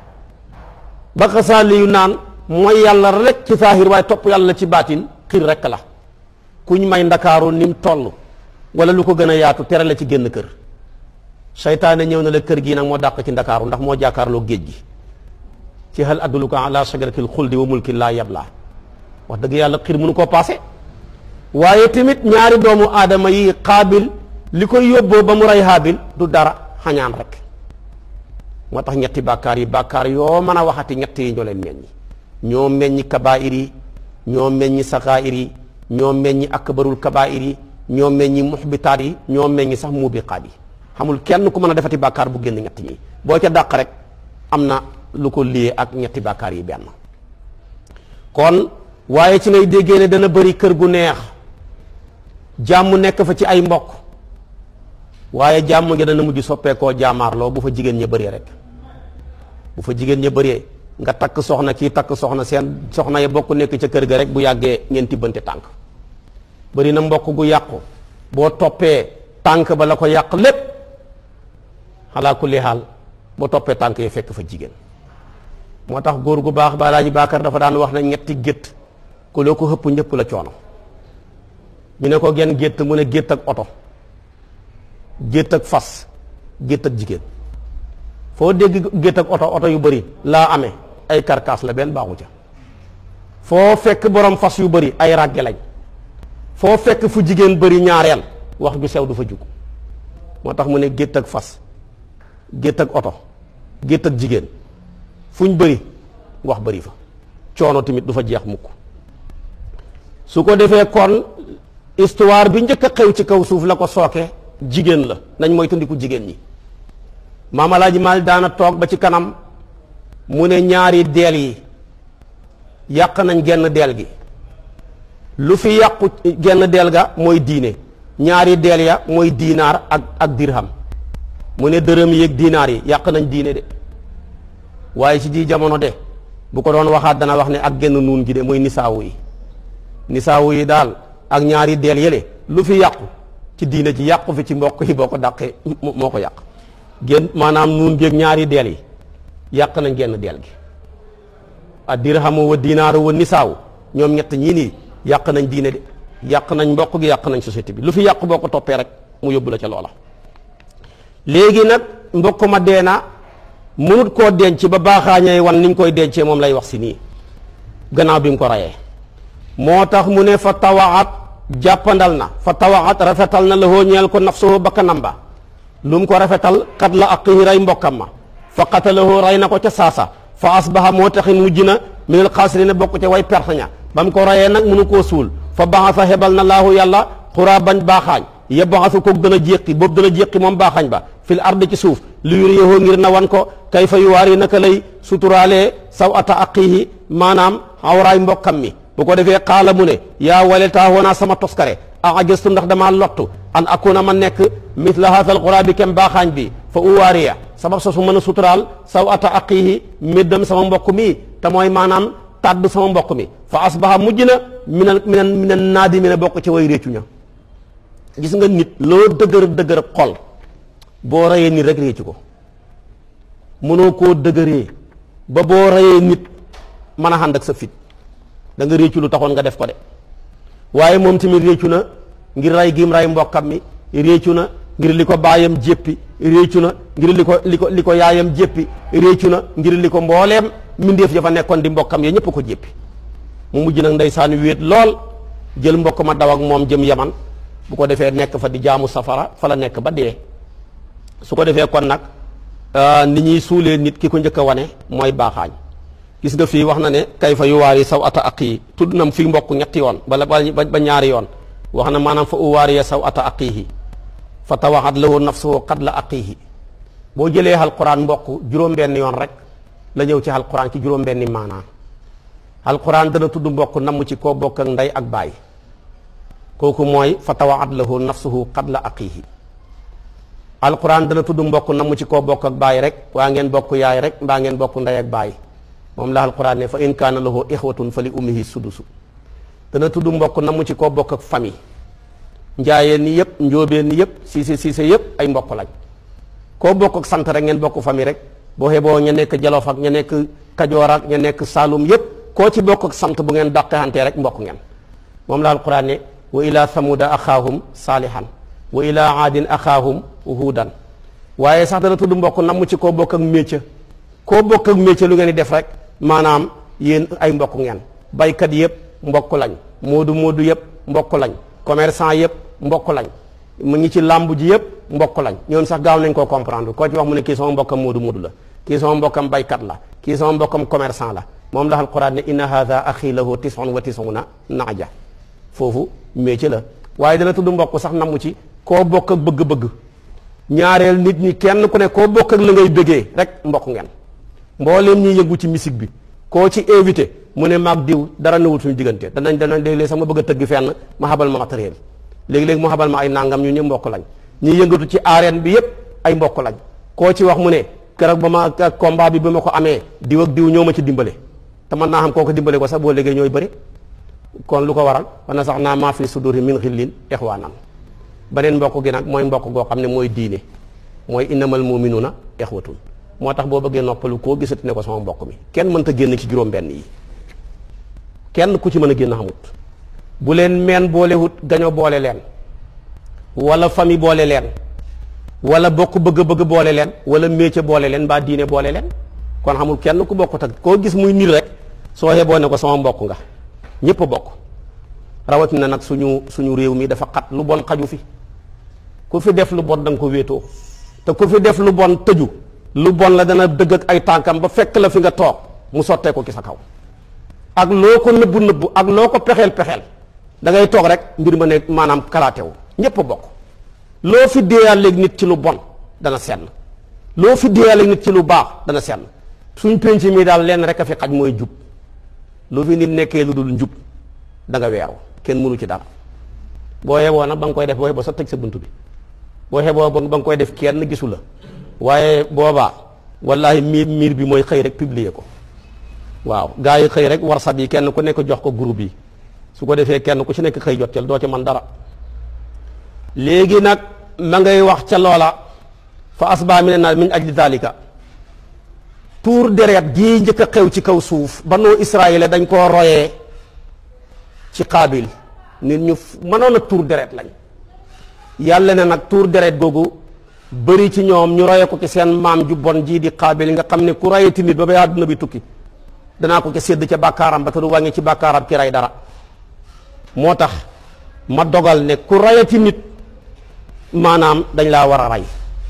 ba xasaali yu naan mooy yàlla rek ci saahir waaye topp yàlla ci baatin xiir rek la kuñ may ndakaaru ni mu toll wala lu ko gën a yaatu tere la ci génn kër seytaane ñëw na la kër gii nag moo dàq ci ndakaaru ndax moo jàkkaarloo géej gi ci hal adulluka ala shajaratil xuldi wa mulkin laa yablaa wax dëgg yàlla xiir mënu koo paase waaye tamit ñaari doomu aadama yi xaabil li koy yóbboo ba mu rey haabil du dara xañaan rek moo tax ñetti bàkkaar yi bàkkaar yoo mën a waxati ñett yi ñoo leen meññi ñoo meññi kabaa'ir yi ñoo meññi sakaa'ir yi ñoo meññi akbarul kabaa'ir yi ñoo meññi muxbitaat yi ñoo meññi sax muubiqaat yi xamul kenn ku mën a defati bàkkaar bu génn ñett ñi boo ca dàq rek am na lu ko liyee ak ñetti bàkkaar yi benn kon waaye ci ngay déggee ne dana bëri kër gu neex jàmm nekk fa ci ay mbokk waaye jàmm nga dana mujj soppeekoo jaamaarloo bu fa jigéen ña bëree rek bu fa jigéen ña bëree nga takk soxna kii takk soxna seen soxna ya bokk nekk ca kër ga rek bu yàggee ngeen tibbante tànk bëri na mbokk gu yàqu boo toppee tànk ba la ko yàq lépp xalaa kulli xaal boo toppee tànk yi fekk fa jigéen moo tax góor gu baax ba Alaaji Baakar dafa daan wax ne ñetti gétt ku loo ko xëpp ñëpp la coono ñu ne ko genn gétt mu ne gétt ak oto gétt ak fas gétt ak jigéen foo dégg gétt ak oto oto yu bëri laa amee ay karkaas la benn baaxu ca foo fekk borom fas yu bëri ay ràgge lañ foo fekk fu jigéen bëri ñaareel wax ju sew du fa jug moo tax mu ne gétt ak fas gétt ak oto gétt ak jigéen fuñ bëri wax bëri fa coono tamit du fa jeex mukk su ko defee kon histoire bi njëkk a xew ci kaw suuf la ko sooke jigéen la nañ mooy tundiku jigéen ñi maam Alaaji Maalik daana toog ba ci kanam mu ne ñaari deel yi yàq nañ genn deel gi lu fi yàqu genn deel ga mooy diine ñaari deel ya mooy diinaar ak ak dirham mu ne dërëm yi ak diinaar yi yàq nañ diine de waaye ci ji jamono de bu ko doon waxaat dana wax ne ak genn nuun gi de mooy nisaawu yi nisaawu yi daal ak ñaari deel yële lu fi yàqu ci diine ji yàqu fi ci mbokk yi boo ko dàqee moo ko yàq génn maanaam nuun géeg ñaari deel yi yàq nañ genn deel gi a dirhamu wa dinaaru wa nisaaw ñoom ñett ñii nii yàq nañ diine de yàq nañ mbokk gi yàq nañ société bi lu fi yàq boo ko toppee rek mu yóbbu la ca loola léegi nag mbokk ma dee na mënut koo denc ba baaxaañee wan ni ñu koy dencee moom lay wax si nii gannaaw bi mu ko rayee moo tax mu ne fa tawaat jàppandal na fa tawaat rafetal na la hoo ñeel ko nafsuhu bakkanam ba lu mu ko rafetal kat la aqihi ray mbokkam ma fa qatalahu ray na ko ca saasa fa asbaha moo taxin mujj na minal xaasirina bokk ca way perte ña ba mu ko rayee nag mënu koo suul fa baxasa hebal na laahu yàlla xuraa bañ baaxaañ yebaxasu koog dana jéqi boobu dana jéqi moom baaxaañ ba fil ardi ci suuf li yuriyahoo ngir na wan ko kay fa yuwaari naka lay suturaalee saw ata aqihi maanaam awraay mbokkam mi bu ko defee xaala mu ne yaa waletaa woonaa sama toskare a ajastu ndax damaa lottu an akuna ma nekk mithla haasal xuraa bi kem baaxaañ bi fa uwaariya sabab sa su mën a suturaal saw ata aqihi méddam sama mbokk mi te mooy maanaam tàdd sama mbokk mi fa asbaha mujj na minan minan minan naadi mi ne bokk ci way réccu ña gis nga nit loo dëgër dëgër xol boo reyee nit rek réccu ko mënoo koo dëgëree ba boo reyee nit mën a ànd ak sa fit da nga réccu lu taxoon nga def ko de waaye moom tamit réccu na ngir rey gim rey mbokkam mi réccu na ngir li ko baayam jéppi réccu na ngir li ko li ko li ko yaayam jéppi réccu na ngir li ko mbooleem mbindeef ya fa nekkoon di mbokkam ya ñëpp ko jéppi mu mujj nag ndeysaan wéet lool jël mbokk ma daw ak moom jëm yaman bu ko defee nekk fa di jaamu safara fa la nekk ba dee su ko defee kon nag ni ñuy suulee nit ki ko njëkk a wane mooy baaxaañ gis nga fii wax na ne kay fa yuwaari saw ata aqii tudd na fii mbokk ñetti yoon bala ba ñaari yoon wax na maanaam fa uwaariya saw ata aqiihi fa tawaxat lahu nafsuhu qad la aqiihi boo jëlee alquran mbokk juróom-benn yoon rek la ñëw ci alquran ci juróom-benni maanaa alquran dana tudd mbokk namm ci koo bokk ak ndey ak baay kooku mooy fa tawaxat lahu nafsuhu qad la aqiihi alquran dana tudd mbokk namm ci koo bokk ak baay rek waa ngeen bokk yaay rek mbaa ngeen bokk ndey ak baay moom la alquran ne fa in kaana lahu ixwatun fa li ummihi sudusu dana tudd mbokk namm ci koo bokk ak famille njaayeen ni yëpp njóobeen ni yëpp siise siise yëpp ay mbokk lañ koo bokk ak sant rek ngeen bokk famille rek boo xeboo ña nekk jalof ak ña nekk kajoor ak ña nekk saalum yëpp koo ci bokk ak sant bu ngeen dàqante rek mbokk ngeen moom la alquran ne wa ila samuda axaahum saalihan wa ila aadin axaahum huudan waaye sax dana tudd mbokk namm ci koo bokk ak métier koo bokk ak métier lu ngeen di def rek maanaam yéen ay mbokk ngeen baykat yëpp mbokk lañ moodu moodu yëpp mbokk lañ commerçant yëpp mbokk lañ mu ngi ci làmb ji yëpp mbokk lañ ñoom sax gaaw nañ koo comprendre koo ci wax mu ne kii sama mbokkam moodu moodu la kii sama mbokkam baykat la kii sama mbokkam commerçant la moom la alquran ne inna hadha axi lahu tisun wa tisuna naaja foofu métier la waaye dana tudd mbokk sax namu ci koo bokk ak bëgg-bëgg ñaareel nit ñi kenn ku ne koo bokk ak la ngay bëggee rek mbokk ngeen mbooleem ñuy yëngu ci musique bi koo ci invité mu ne maag diw dara newul suñu diggante danañ danañ léeg-léeg sax ma bëgg a tëgg fenn ma xabal ma matériel léegi-léegi mu xabal ma ay nangam ñu ñëpp mbokk lañ ñi yëngatu ci arène bi yëpp ay mbokk lañ koo ci wax mu ne keroog ba ma combat bi ba ma ko amee diw ak diw ñoo ma ci dimbale te mën naa xam koo ko dimbale ko sax boo léegi ñooy bëri kon lu ko waral wana sax naa maa fi suduri min xillin ixwaanan beneen mbokk gi nag mooy mbokk goo xam ne mooy diine mooy innamal muminuuna ixwatun moo tax boo bëggee noppalu koo gisati ne ko sama mbokk mi kenn mënta génn ci juróom-benn yi kenn ku ci mën a génn xamut bu leen meen boolewut gaño boole leen wala famille boole leen wala bokk bëgg-bëgg boole leen wala métier boole leen mbaa diine boole leen kon xamul kenn ku bokkut ak koo gis muy nit rek soo xeboo ne ko sama mbokk nga ñépp a bokk rawatina nag suñu suñu réew mi dafa xat lu bon xaju fi ku fi def lu bon da nga ko wéetoo te ku fi def lu bon tëju lu bon la dana dëgg ak ay tànkam ba fekk la fi nga toog mu sottee ko ci sa kaw ak loo ko nëbbu nëbbu ak loo ko pexeel pexeel da ngay toog rek mbir ma ne maanaam kalaatewu ñépp a bokk loo fi déeyaaleeg nit ci lu bon dana senn loo fi déeyaaleeg nit ci lu baax dana senn suñ penc mi daal lenn rek a fi xaj mooy jub lu fi nit nekkee lu dul njub da nga weeru kenn mënu ci dara boo xeboo nag ba nga koy def boo xeboo sa tëj sa bunt bi boo xeboo ba nga koy def kenn gisu la waaye boobaa wallahi miir miir bi mooy xëy rek publier ko waaw gaa yi xëy rek WhatsApp yi kenn ku nekk jox ko groupe yi su ko defee kenn ku ci nekk xëy jot ca doo ci man dara léegi nag ma ngay wax ca loola fa asba mi ne naa min ajli dalika tuur deret gii njëkk a xew ci kaw suuf banu Israël dañ koo royee ci Qaabil nit ñu mënoon a tuur deret lañ yàlla ne nag tuur deret googu bëri ci ñoom ñu roye ko ci seen maam ju bon jii di Qaabil nga xam ne ku rayeti nit ba ba àdduna bi tukki danaa ko ca sédd ca bàkkaaram ba te du wàññi ci bàkkaaram ki ray dara moo tax ma dogal ne ku rayeti nit maanaam dañ laa war a rey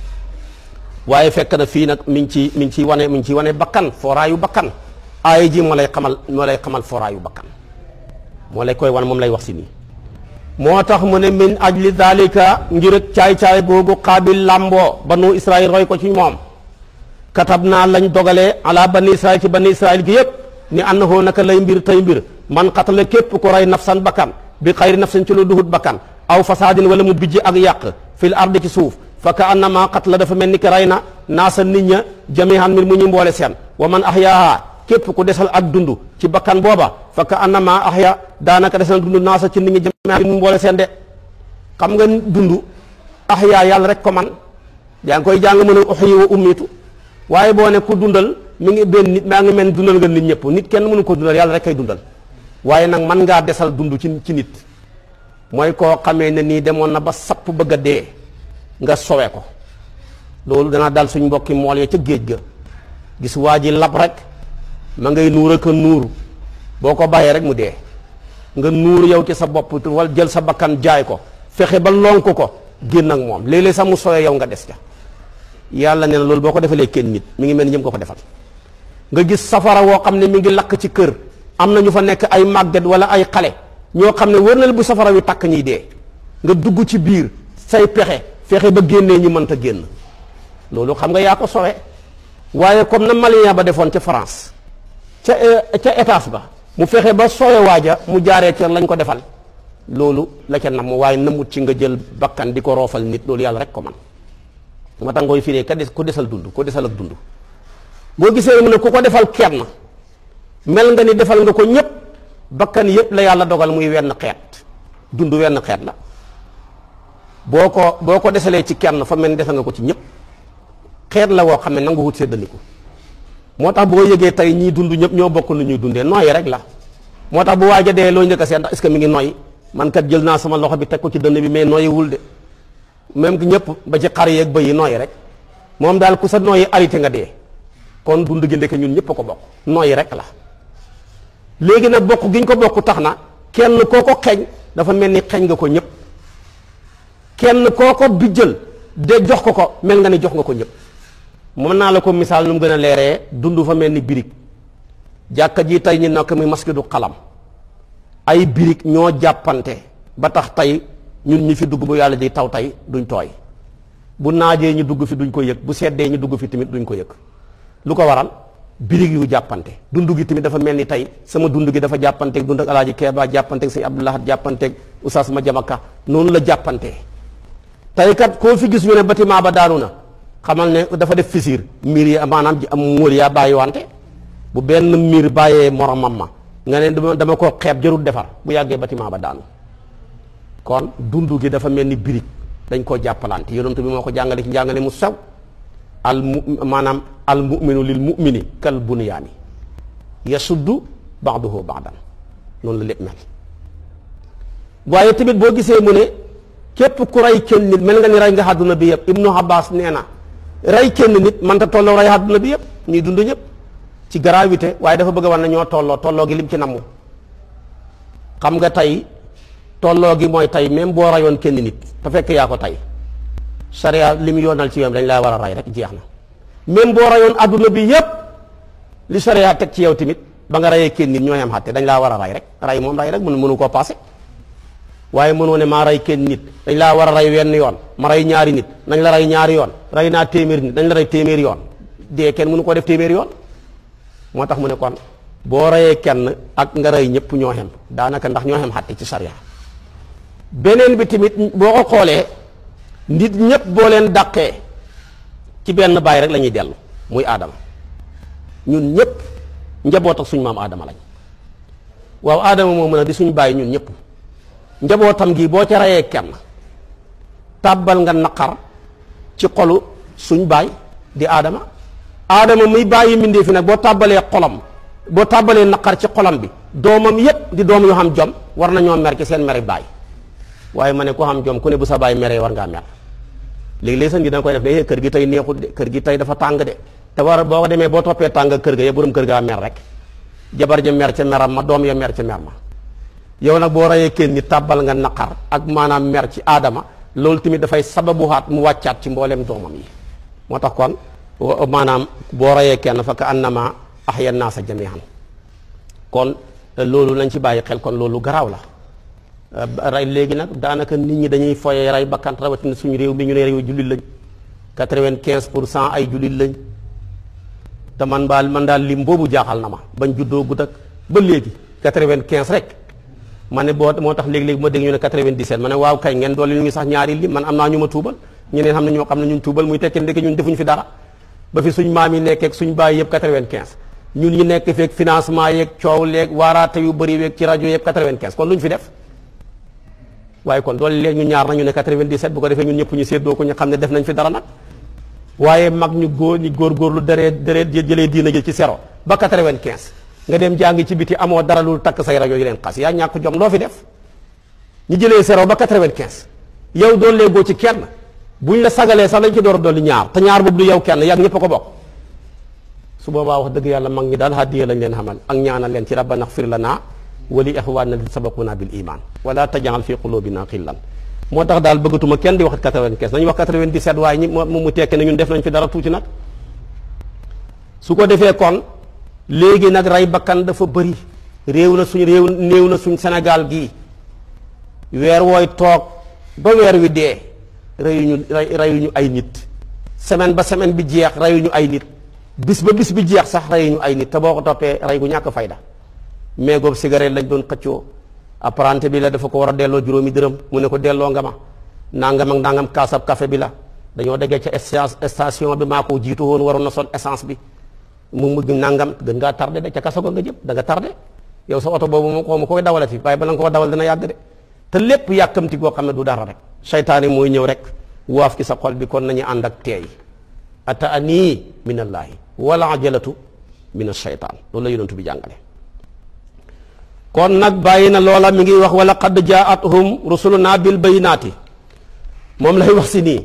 waaye fekk na fii nag mi ngi ci mi ngi ciy wane mi ngi ciy wane bakkan fooraayu bakkan aaya ji moo lay xamal moo lay xamal fooraayu bakkan moo lay koy wan moom lay wax si nii moo tax mu ne min ajli dalika ngir ak caay-caay googu qaabil làmboo banu israil roy ko ci moom katab naa lañ dogalee ala bani israil ci bani israil gi yëpp ni annahu naka lay mbir tey mbir man xatala képp ku rey nafsan bakkan bi xayri nafsin ci lu duhut bakkan aw fasaadin wala mu bijji ak yàq fil ardi ci suuf fa ka annama xatla dafa mel ni ki rey na naasa nit ña jamihan mbir mu ñu mboole seen wa man ahyaaha képp ku desal ak dund ci bakkan booba fa ka annama ahya daanaka desal dund naasa ci nit ñi jamihan mbir mu mboole seen de xam nga dund ahya yàlla rek ko man yaa ngi koy jàng mën a uxyi wa ummitu waaye boo ne ku dundal mi ngi benn nit maa ngi mel dundal nga nit ñëpp nit kenn mënu ko dundal yàlla rek kay dundal waaye nag mën ngaa desal dund ci ci nit mooy koo xamee ne nii demoon na ba sapp bëgg a dee nga sowe ko loolu dana dal suñ mbokki mool ya ca géej ga gis waa ji lab rek ma ngay nuur ak a nuur boo ko bàyyee rek mu dee nga nuur yow ci sa bopp wala jël sa bakkan jaay ko fexe ba lonk ko génn ak moom léeg-léeg sax mu sowe yow nga des ca yàlla nee na loolu boo ko defalee kenn nit mi ngi mel ni ñëm ko ko defal nga gis safara woo xam ne mi ngi lakk ci kër am na ñu fa nekk ay màgget wala ay xale ñoo xam ne wër na la bu safara wi takk ñiy dee nga dugg ci biir say pexe fexe ba génnee ñu mënta génn loolu xam nga yaa ko sowe waaye comme na malien ba defoon ca France ca ca étage ba mu fexe ba sowe waaja mu jaaree ca lañ ko defal loolu la ca nam waaye namut ci nga jël bakkan di ko roofal nit loolu yàlla rek ko man moo tax ngooy firee ka des ku desal dund ku desal ak dund boo gisee mu ne ku ko defal kenn mel nga ni defal nga ko ñëpp bakkan yëpp la yàlla dogal muy wenn xeet dund wenn xeet la boo ko boo ko desalee ci kenn fa mel ni defal nga ko ci ñëpp xeet la woo xam ne nangu wut séddaliku moo tax boo yëgee tey ñii dund ñëpp ñoo bokk nu ñuy dundee nooyi rek la moo tax bu waaja dee loo njëkk a seet ndax est-ce que mi ngi nooyi man kat jël naa sama loxo bi teg ko ci dënn bi mais nooyiwul de même ñëpp ba ci xar yeeg bëy yi nooyi rek moom daal ku sa nooyi arrêté nga dee kon dund gi ndeke ñun ñëpp a ko bokk nooyi rek la léegi nag bokk gi ñu ko bokk tax na kenn koo ko xeeñ dafa mel ni xeeñ nga ko ñëpp kenn koo ko bijjal de jox ko ko mel nga ni jox nga ko ñëpp mën naa la ko misaal nu mu gën a leeree dund fa mel ni birig jàkka ji tey ñi nekk muy masjidu xalam ay birig ñoo jàppante ba tax tey ñun ñi fi dugg bu yàlla di taw tey duñ tooy bu naajee ñu dugg fi duñ ko yëg bu seddee ñu dugg fi tamit duñ ko yëg lu ko waral birig yu jàppante dund gi tamit dafa mel ni tey sama dund gi dafa jàppanteeg dund ak alaaji Keeba jàppanteeg sëñ Abdoulahat jàppanteeg Oustaz ma jamaka noonu la jàppantee tey kat koo fi gis ñu ne bâtiment ba daanu na xamal ne dafa def fissure miir yi maanaam ji am móol yaa bàyyi wante bu benn miir bàyyee moromam ma nga ne dama dama ko xeeb jarul defar bu yàggee bâtiment ba daanu kon dund gi dafa mel ni birig dañ koo jàppalante yonent bi moo ko jàngale ci njàngale mu sew al mu maanaam al muminu lil mumini kal bunyaani yasuddu baaduhu baadan noonu la lépp mel waaye tamit boo gisee mu ne képp ku rey kenn nit mel nga ni rey nga àdduna bi yëpp ibnu abbas nee na rey kenn nit man ta tolloo rey àdduna bi yëpp ñuy dund ñëpp ci gravité waaye dafa bëgg a war na ñoo tolloo tolloo gi lim ci namu xam nga tey tolloo gi mooy tey même boo rayoon kenn nit te fekk yaa ko tey sariya li mu yoonal ci yow dañ laa war a rey rek jeex na même boo rayoon adduna bi yépp li sariya teg ci yow tamit ba nga rayee kenn nit ñooy am xatte dañ laa war a rey rek rey moom rey rek mënu mënu koo passé waaye mënoo ne maa rey kenn nit dañ laa war a rey wenn yoon ma rey ñaari nit nañ la rey ñaari yoon rey naa téeméeri nit dañ la rey téeméeri yoon dee kenn mënu koo def téeméeri yoon moo tax mu ne kon boo reyee kenn ak nga rey ñëpp ñoo xem daanaka ndax ñoo xem xatte ci sariya beneen bi tamit boo ko xoolee nit ñëpp boo leen dàqee ci benn baay rek la ñuy dellu muy aadama ñun ñëpp njaboot ak suñ maam aadama lañ waaw aadama moo mën a di suñ bàyyi ñun ñëpp njabootam gi boo ca reyee kenn tàbbal nga naqar ci xolu suñ baay di aadama aadama muy bàyyi mbindee fi nag boo tàbbalee xolam boo tàbbalee naqar ci xolam bi doomam yépp di doom yoo xam jom war nañoo mer ci seen mere baay waaye ma ne ku xam jom ku ne bu sa baay meree war ngaa mer léegi-léegi sa ngi danga koy def ne kër gi tey neexut de kër gi tey dafa tàng de te war boo ko demee boo toppee tàng kër ga ya borom kër gaa mer rek jabar ja mer ca meram ma doom ya mer ca mer ma yow nag boo reyee kenn ni tàbbal nga naqar ak maanaam mer ci aadama loolu tamit dafay sababuhaat mu wàccaat ci mbooleem doomam yi moo tax kon maanaam boo reyee kenn fa ka annama ahya naasa jami'an kon loolu nañ ci bàyyi xel kon loolu garaaw la rey léegi nag daanaka nit ñi dañuy foyee rey bakkan rawatina suñu réew mi ñu ne réew jullit lañ quatre-vingt-quinze pour cent ay jullit lañ te man baal man daal lim boobu jaaxal na ma bañ juddoo gut ak ba léegi quatre-vingt-quinze rek ma ne boo moo tax léegi-léegi ma dégg ñu ne quatre-vingt-dix-sept ma ne waaw kay ngeen doole ñu ngi sax ñaari lim man am naa ñu ma tuubal ñeneen xam ne ñoo xam ne ñun tuubal muy tekki ndeke ñun defuñ fi dara ba fi suñ maam yi nekkeek suñ bàyyi yëpp quatre-vingt-quinze ñun ñi nekk feek financement yeeg coow leeg waaraate yu bëri weeg ci rajo yëpp quatre-vingt-quinze kon lu ñu fi def waaye kon doole léegi ñu ñaar nañu ne 97 bu ko defee ñun ñëpp ñu séddoo ko ñu xam ne def nañ fi dara nag waaye mag ñu góor ñi góorgóorlu dëree dëree jëlee diina ji ci zéro ba 95 nga dem jàngi ci biti amoo dara lu takk say rajo yi leen xas yaa ñàkk jom loo fi def ñu jëlee zéro ba 95 yow doon léegoo ci kenn buñ la sagalee sax lañ ci door a dolli ñaar te ñaar boobu du yow kenn yaa ñëpp a ko bokk su boobaa wax dëgg yàlla mag ñi daal hadiya lañ leen xamal ak ñaanal leen ci rabbana xfir lana wali ixwaanina allazina sabaquna bil iman wala tajal fi qulubina xillan moo tax daal bëggatuma kenn di wax 95 nañu wax 97 waaye ñi mu mu tekki ne ñun def nañ fi dara tuuti nag su ko defee kon léegi nag rey bakkan dafa bëri réew na suñ réew néew na suñ Sénégal gii weer wooy toog ba weer wi dee reyuñu reyuñu ay nit semaine ba semaine bi jeex reyuñu ay nit bis ba bis bi jeex sax reyuñu ay nit te boo ko toppee rey gu ñàkk fayda mais goobu cigarette lañ doon xëccoo apprenti bi la dafa ko war a delloo juróomi dërëm mu ne ko delloo nga ma nangam ak nangam kaasab café bi la dañoo déggee ca station bi maa ko jiitu woon waroon na sol essence bi mu mujj nangam gën ngaa tardé de ca kaso ga nga jëm da nga tardé yow sa oto boobu moom xaw ma koy dawalati waaye bala nga koo dawal dina yàgg de te lépp yàkkamti goo xam ne du dara rek seytaane mooy ñëw rek waaf ci sa xol bi kon nañu ànd ak teey ata anii min allaahi wala ajalatu min asheytaan loolu la yonentu bi jàngale kon nag bàyyi na loola mi ngi wax wala qad jaatuhum rusuluna bil bayinaati moom lay wax si nii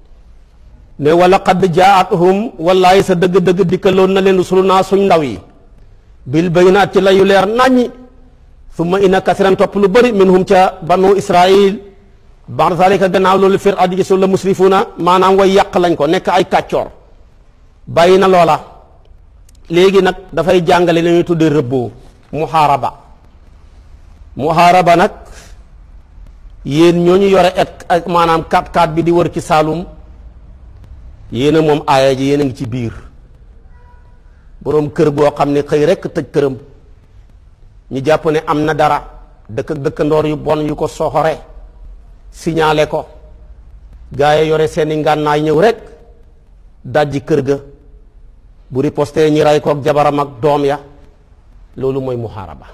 ne wala qad jaatuhum wallaay sa dëgg-dëgg dikkaloon na leen rusuluna suñ ndaw yi bil bayinaat ci layu leer naññi summa inna kasiran topp lu bëri minhum ca banu israil ba'da zalika gannaaw loolu fir addi gisul la musrifuuna maanaam way yàq lañ ko nekk ay kàccoor bàyyi na loola léegi nag dafay jàngale li ñuy tuddee rëbboo muhaaraba muhaaraba nag yéen ñooñu yore et ak maanaam 4-4 bi di wër ci Saalum yéen a moom aaya ji yéen a ngi ci biir boroom kër goo xam ne xëy rekk tëj këram ñu jàpp ne am na dara dëkk dëkkandoor yu bon yu ko soxore signalé ko gaa yi yore seeni ngànnaay ñëw rek dajji kër ga bu riposté ñi ray kook jabaram ak doom ya loolu mooy muhaaraba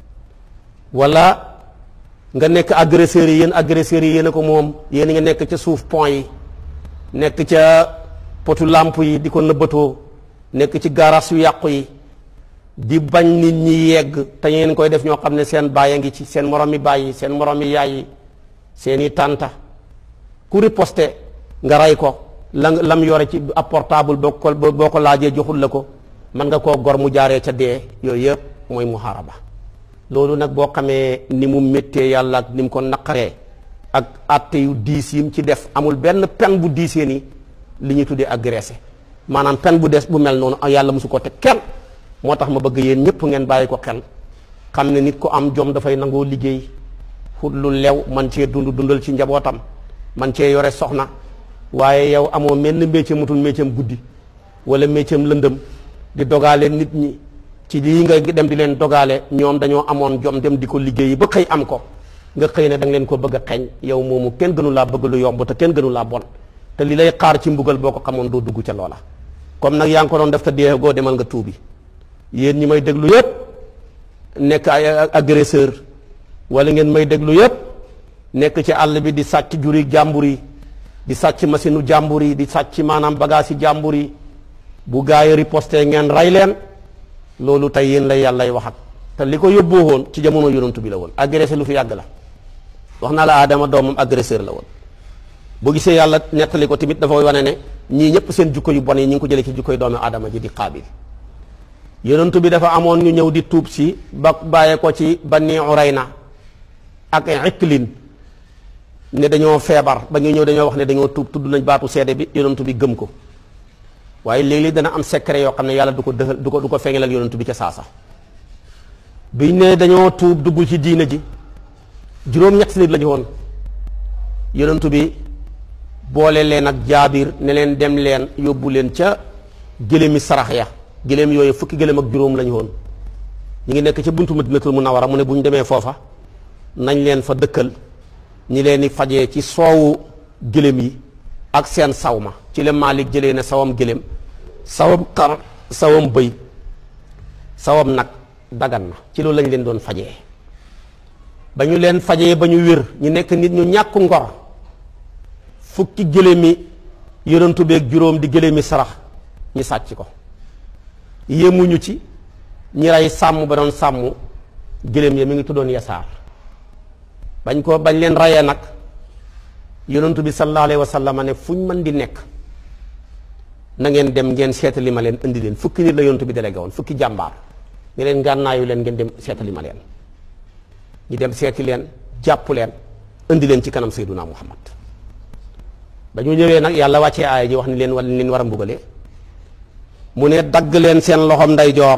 wala nga nekk agresseurs yi yéen agresseurs yi yéen a ko moom yéen nga nekk ca suuf pont yi nekk ca potu làmp yi di ko nëbbatoo nekk ci garas yu yàqu yi di bañ nit ñi yegg te ngeen koy def ñoo xam ne seen baay a ngi ci seen morom mi baay yi seen morom mi yaay yi seen i tànta ku riposté nga rey ko la lam yore ci ab portable boo ko boo ko laajee joxul la ko mën nga koo gor mu jaaree ca dee yooyu yëpp mooy muharaba loolu nag boo xamee ni mu méttee yàlla ak ni mu ko naqaree ak atte yu diis yim ci def amul benn pen bu diisee ni li ñuy tuddee agressé maanaam pen bu des bu mel noonu yàlla mosu ko teg kenn moo tax ma bëgg yéen ñëpp ngeen bàyyi ko xel xam ne nit ko am jom dafay nangoo liggéey xut lu lew man cee dund dundal ci njabootam man cee yore soxna waaye yow amoo menn métier mutul métier guddi wala métier lëndëm di dogaale nit ñi ci lii nga dem di leen dogaale ñoom dañoo amoon jom dem di ko liggéeyi ba xëy am ko nga xëy ne da nga leen ko bëgg a xeeñ yow moomu kenn gënu laa bëgg lu yomb te kenn gënu laa bon te li lay xaar ci mbugal boo ko xamoon doo dugg ca loola comme nag yaa ngi ko doon def te dee goo demal nga tuubi yéen ñi may déglu yépp nekk ay agresseur wala ngeen may déglu yépp nekk ci àll bi di sàcc juri jàmbur yi di sàcc machine u jàmbur yi di sàcc maanaam bagage yi jàmbur yi bu gaa yi riposté ngeen rey leen loolu tey yéen lay yàllay waxat te li ko yóbboo woon ci jamono yonantu bi la woon agressé lu fi yàgg la wax naa la Adama doomam agresseur la woon boo gisee yàlla nettali ko tamit dafa wane ne ñii ñëpp seen jukko yu bon yi ñu ngi ko jëlee ci jukko yu doomu Adama ji di Qaabil yonantu bi dafa amoon ñu ñëw di tuub si ba bàyyee ko ci Bani Urayna ak Iklin ne dañoo feebar ba ñu ñëw dañoo wax ne dañoo tuub tudd nañ baatu seede bi yonantu bi gëm ko waaye léeg-léeg dana am secret yoo xam ne yàlla du ko dëxal du ko du ko feeñalal yonantu bi ca saasa biñ ne dañoo tuub dugg ci diina ji juróom-ñett nit la ñu woon yonantu bi boole leen ak jaabir ne leen dem leen yóbbu leen ca gëléemi sarax ya gëléem yooyu fukki gëléem ak juróom la ñu woon ñu ngi nekk ca buntu Madinatul Munawwara mu ne bu ñu demee foofa nañ leen fa dëkkal ñi leen di fajee ci soowu gëléem yi ak seen saw ma ci la Maalik jëlee ne sawam gëléem sawam xar sawam bëy sawam nag dagan na ci loolu lañ leen doon fajee ba ñu leen fajee ba ñu wér ñu nekk nit ñu ñàkk ngor fukki gëléemi yonantu beeg juróom di gëléemi sarax ñi sàcc ko yéemuñu ci ñi rey sàmm ba doon sàmm gëléem ya mi ngi tuddoon yasaar bañ ko bañ leen rayee nag yonantu bi sallallahu alayhi wa sallam ne fu ñu mën di nekk na ngeen dem ngeen seetali ma leen indi leen fukki nit la yonantu bi délégué woon fukki jàmbaar ne leen gànnaayu leen ngeen dem seetali ma leen ñu dem seeti leen jàpp leen indi leen ci kanam sayduna muhammad ba ñu ñëwee nag yàlla wàccee aaya ji wax ni leen wala leen war a mbugalee mu ne dagg leen seen loxom ndeyjoor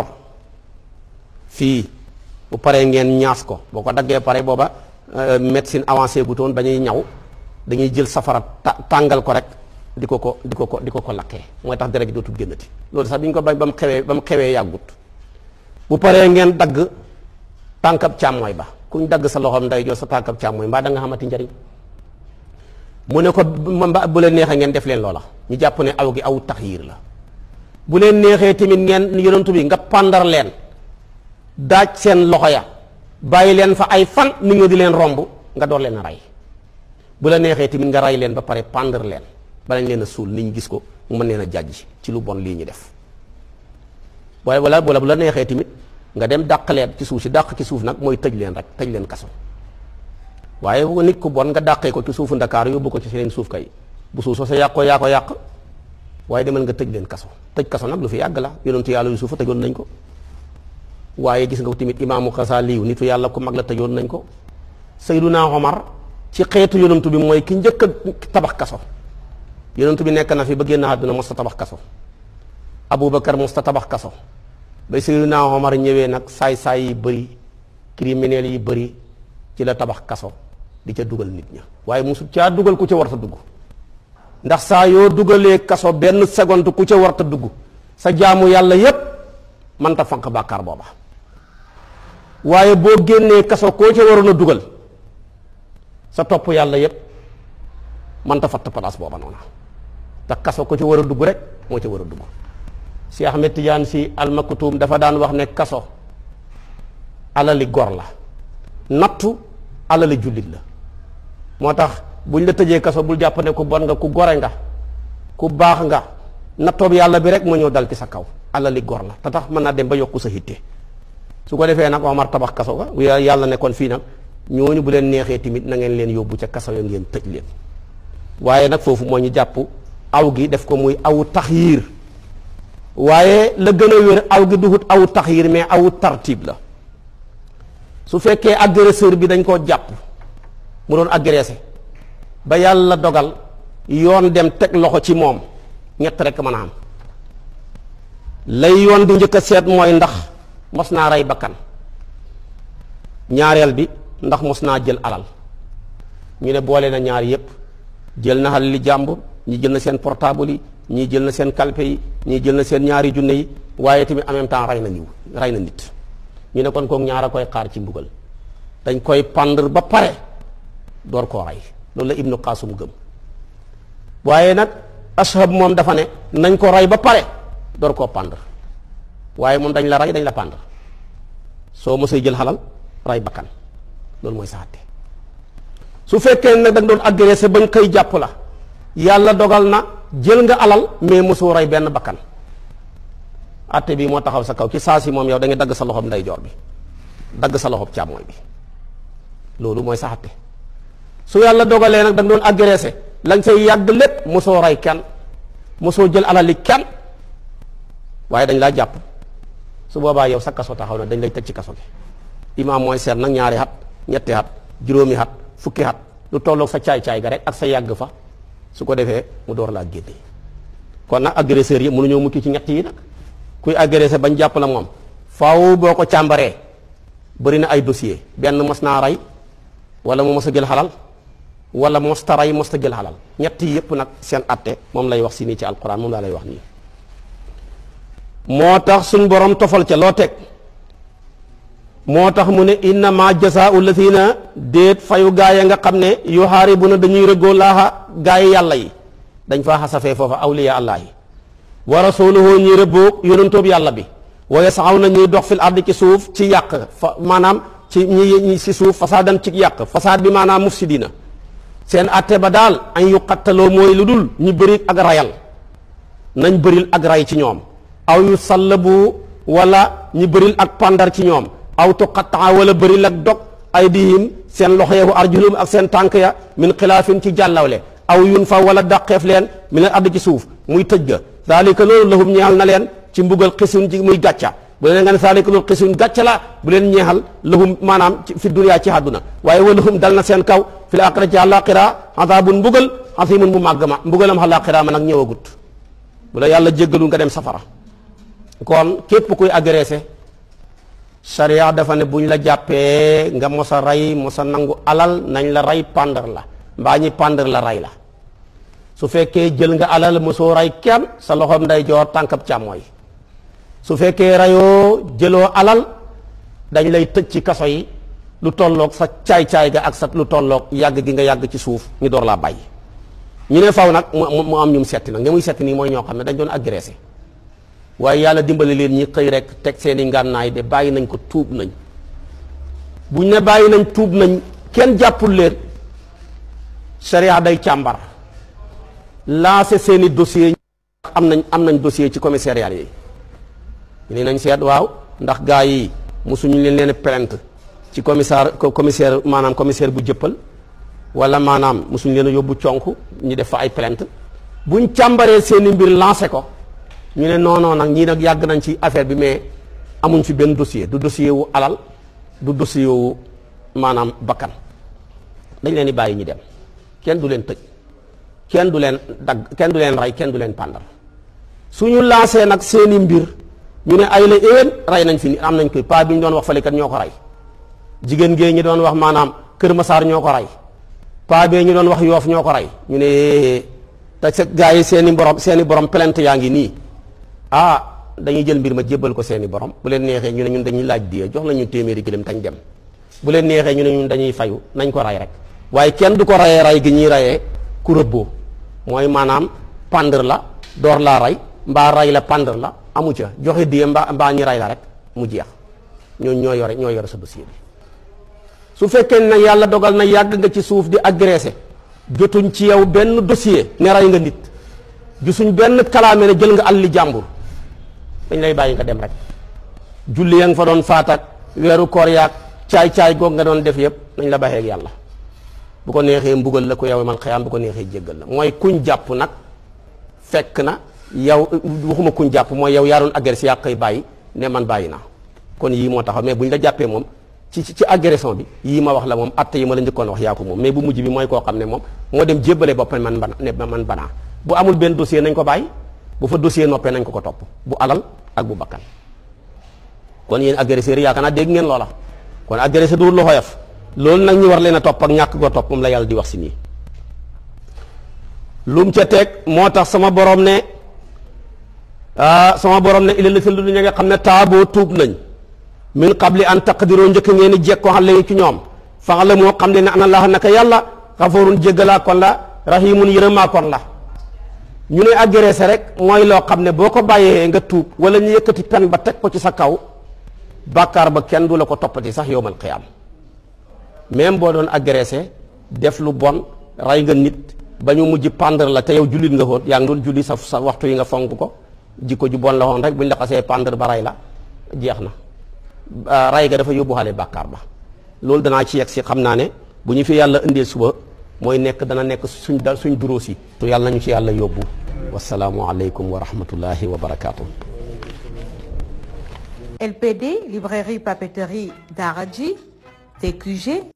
fii bu paree ngeen ñaas ko boo ko daggee pare booba médecine avancée gu toon ba ñuy ñaw dañuy jël safara tàngal ko rek di ko ko di ko ko di ko ko lakkee mooy tax deret ji dootul génnati loolu sax bi ñu ko bañ ba mu xewee ba mu xewee yàggut bu paree ngeen dagg tànkab càmmooy ba kuñ dagg sa loxom ndeyjoor sa tànkab càmmooy mbaa da nga xamati njariñ mu ne ko mba bu leen neexee ngeen def leen loola ñu jàpp ne aw gi aw taxyiir la bu leen neexee tamit ngeen yonantu bi nga pàndar leen daaj seen loxo ya bàyyi leen fa ay fan nit nga di leen romb nga door leen a rey bu la neexee tamit nga rey leen ba pare pàndar leen balañ leen a suul nit ñi gis ko mu mën leen a jàjj ci lu bon lii ñu def waaye wala wala bu la neexee tamit nga dem dàq leen ci suuf si dàq ci suuf nag mooy tëj leen rek tëj leen kaso waaye bu nit ku bon nga dàqee ko ci suufu ndakaaru yóbbu ko ci seen suuf kay bu suuf soo sa yàqoo yaa ko yàq waaye demal nga tëj leen kaso tëj kaso nag lu fi yàgg la yonentu yàlla yu suufa tëjoon nañ ko waaye gis nga tamit imaamu Xasaaliyu nitu yàlla ku mag la tëjoon nañ ko Sayyiduna Omar ci xeetu yonentu bi mooy ki njëkk a tabax kaso yonentu bi nekk na fi ba génn àdduna mos ta tabax kaso Aboubacar mos ta tabax kaso ba Sayyiduna Omar ñëwee nag saay-saay yi bëri criminels yi bëri ci la tabax kaso di ca dugal nit ña waaye mosu caa dugal ku ca war ta dugg ndax saa yoo dugalee kaso benn seconde ku ca war ta dugg sa jaamu yàlla yépp mënta fanq bàkkaar booba waaye boo génnee kaso koo ca waroon a dugal sa topp yàlla yépp mënta fatt place booba noona te kaso ko ca war a dugg rek moo ca war a dugg Cheikh Ahmed Tidiane si almaktuum dafa daan wax ne kaso alali gor la nattu alali jullit la moo tax buñ la tëjee kaso bul jàpp ne ku bon nga ku gore nga ku baax nga nattoob yàlla bi rek moo ñëw dal ci sa kaw alali gor la te tax mën naa dem ba yokku sa hitte su ko defee nag Omar tabax kaso ga yàlla ne kon fii nag ñooñu bu leen neexee tamit na ngeen leen yóbbu ca kaso ya ngeen tëj leen waaye nag foofu moo ñu jàpp aw gi def ko muy awu taxyiir waaye la gën a wér aw gi duhut awu taxyiir mais awu tartib la su fekkee agresseur bi dañ koo jàpp mu doon agressé ba yàlla dogal yoon dem teg loxo ci moom ñett rek mën a am lay yoon di njëkk a seet mooy ndax mos naa rey bakkan ñaareel bi ndax mos naa jël alal ñu ne boole na ñaar yépp jël na xal li jàmbur ñi jël na seen portable yi ñii jël na seen kalpe yi ñii jël na seen ñaari junne yi waaye tamit en même temps rey na niw rey na nit ñu ne kon kook ñaar a koy xaar ci mbugal dañ koy pendre ba pare door koo rey loolu la ibnu qaasum gëm waaye nag ashab moom dafa ne nañ ko rey ba pare door koo pendre waaye moom dañ la rey dañ la pendre soo mosee jël xalal rey bakkan loolu mooy saxate su fekkee nag da nga doon agressé bañ koy jàpp la yàlla dogal na jël nga alal mais mosoo rey benn bakkan atte bi moo taxaw sa kaw ci saa si moom yow da nga dagg sa loxob ndeyjoor bi dagg sa loxob càmmooñ bi loolu mooy saxate su yàlla dogalee nag da nga doon agressé la nga say yàgg lépp mosoo rey kenn mosoo jël alali kenn waaye dañ laa jàpp su boobaa yow sa kaso taxaw na dañ lay teg ci kaso gi imaam mooy seet nag ñaari xat ñetti xat juróomi xat fukki xat lu tolloog sa caay-caay ga rek ak sa yàgg fa su ko defee mu door laa génne kon nag agresseurs yi mënuñoo mukki ci ñett yi nag kuy agressé bañ jàpp la moom faaw boo ko càmbaree bëri na ay dossier benn mos naa rey wala mu mos a jël xalal wala mos ta rey mos ta jël xalal ñett yi yëpp nag seen atte moom lay wax si nii ci alquran moom laa lay wax nii moo tax suñ borom tofal ca loo teg moo tax mu ne innama jasaau lazina déet fayu gaay nga xam ne yuhaaribuna dañuy rëggoo laaxa gaay yàlla yi dañ faa xasafee foofa awliya allah yi wa rasuluhu ñuy rëbboo yonentoob yàlla bi wa yasaxaw na ñuy dox fil ardi ci suuf ci yàq fa maanaam ci ñi ci suuf fasaadan ci yàq fasaad bi maanaam mufsidina seen atte ba daal an yu xattaloo mooy lu dul ñu bëri ak rayal nañ bëril ak ray ci ñoom aw yu sallabu wala ñu bëril ak pandar ci ñoom aw tuqattaa wala bëril ak dog aydihim seen loxo yeeku arjulum ak seen tànk ya min xilaafin ci jàllawle aw yun fa wala dàqeef leen mi leen add ci suuf muy tëj ga daalika loolu lahum ñeexal na leen ci mbugal xisun ci muy gàcca bu leen nga ne daalika loolu xisun gàcca la bu leen ñeexal lahum maanaam fi duniyaa ci àdduna waaye wa lahum dal na seen kaw fi l aaxira ci àllaaxira azaabun mbugal asimun bu màgg ma mbugalam àllaaxira ma nag ñëwagut bu la yàlla jéggalu nga dem safara kon képp kuy agressé sharia dafa ne buñ la jàppee nga mos a rey mos a nangu alal nañ la rey pandar la mbaa ñi pandar la rey la su fekkee jël nga alal mosoo rey kenn sa loxoom nday joor tànkab càmmooy su fekkee reyoo jëloo alal dañ lay tëj ci kaso yi lu tolloog sa caay-caay ga ak sa lu tolloog yàgg gi nga yàgg ci suuf ñu door laa bàyyi ñu ne faw nag mu mu am ñum setti nag ña muy setti nii mooy ñoo xam ne dañ doon agressé waaye yàlla dimbali leen ñi xëy rek teg seeni ngànnaay de bàyyi nañ ko tuub nañ buñ ne bàyyi nañ tuub nañ kenn jàppul leen sharia day càmbar lancé seeni dossier am nañ am nañ dossier ci commissariat yi ñu ne nañ seet waaw ndax gaa yi mosuñu leen leen plainte ci commissaire commissaire maanaam commissaire bu jëppal wala maanaam mosuñu leen a yóbbu conk ñu def fa ay plainte buñ càmbaree seeni mbir lancé ko ñu ne non non nag ñii nag yàgg nañ ci affaire bi mais amuñ fi benn dossier du dossier wu alal du dossier wu maanaam bakkan dañ leen di bàyyi ñu dem kenn du leen tëj kenn du leen dagg kenn du leen rey kenn du leen pàndal suñu lancé nag seeni mbir ñu ne ay la éwén rey nañ fi ni am nañ koy pa bi ñu doon wax fale kat ñoo ko rey jigéen gée ñi doon wax maanaam Kër Masaar ñoo ko rey pa bee ñu doon wax yoof ñoo ko rey ñu ne te sa gars yi seeni borom seeni borom plainte yaa ngi nii ah dañuy jël mbir ma jébbal ko seeni borom bu leen neexee ñu ne ñun dañuy laaj diye jox nañu téeméeri gëlëm tañ dem bu leen neexee ñu ne ñun dañuy fayu nañ ko rey rek waaye kenn du ko reyee rey gi ñuy reyee ku rëbboo mooy maanaam pendre la door laa rey mbaa rey la pendre la amu ca joxe diye mbaa mbaa ñi rey la rek mu jeex ñooñu ñoo yore ñoo yore sa dossier bi su fekkee ne yàlla dogal na yàgg nga ci suuf di agressé jotuñ ci yow benn dossier ne rey nga nit gisuñ benn kalaame ne jël nga alli jàmbur dañ lay bàyyi nga dem rek julli ya nga fa doon faatak weeru koor yaag caay-caay goog nga doon def yëpp nañ la baxee ak yàlla bu ko neexee mbugal la ko yow man xëyaam bu ko neexee jéggal la mooy kuñ jàpp nag fekk na yow waxuma kuñ jàpp mooy yow yaa doon agressé yaa koy bàyyi ne man bàyyi naa kon yii moo taxaw mais buñ la jàppee moom ci ci agression bi yii ma wax la moom atte yi ma la njëkkoon wax yaa ko moom mais bu mujj bi mooy koo xam ne moom moo dem jébbale boppam man bana ne man banaa bu amul benn dossier nañ ko bàyyi bu fa dossier noppee nañ ko ko topp bu alal ak bu bakkan kon yéen agresseurs yi yaakaar naa dégg ngeen loola kon agressé du lu xoyof loolu nag ñu war leen a topp ak ñàkk koo topp moom la yàlla di wax si nii lum ca teg moo tax sama borom ne ah sama borom ne illa la si lu ña nga xam ne taaboo tuub nañ min qabli an taqdiroo njëkk ngeen di jekkoo xam leen ci ñoom fax la moo xam ne ne ana laax naka yàlla xafoorun jéggalaa kon la rahimun yërëmaa kon la ñu ne agressé rek mooy loo xam ne boo ko bàyyee nga tuub wala ñu yëkkati pen ba teg ko ci sa kaw bàkkaar ba kenn du la ko toppati sax yowmal qiyaam même boo doon agressé def lu bon rey nga nit ba ñu mujj pendre la te yow jullit nga woon yaa ngi doon julli sa sa waxtu yi nga fonk ko jikko ju bon la woon rek buñ la xasee pendre ba rey la jeex na rey ga dafa yóbbuwaale bàkkaar ba loolu danaa ci yegg si xam naa ne bu ñu fi yàlla indee suba mooy nekk dana nekk suñ da suñ duróos yi tu yàlla nañu ci yàlla yóbbu wasalaamu aleykum wa rahmatullahi wa barakaatu. LPD, librairie papeterie Daraji, TQG,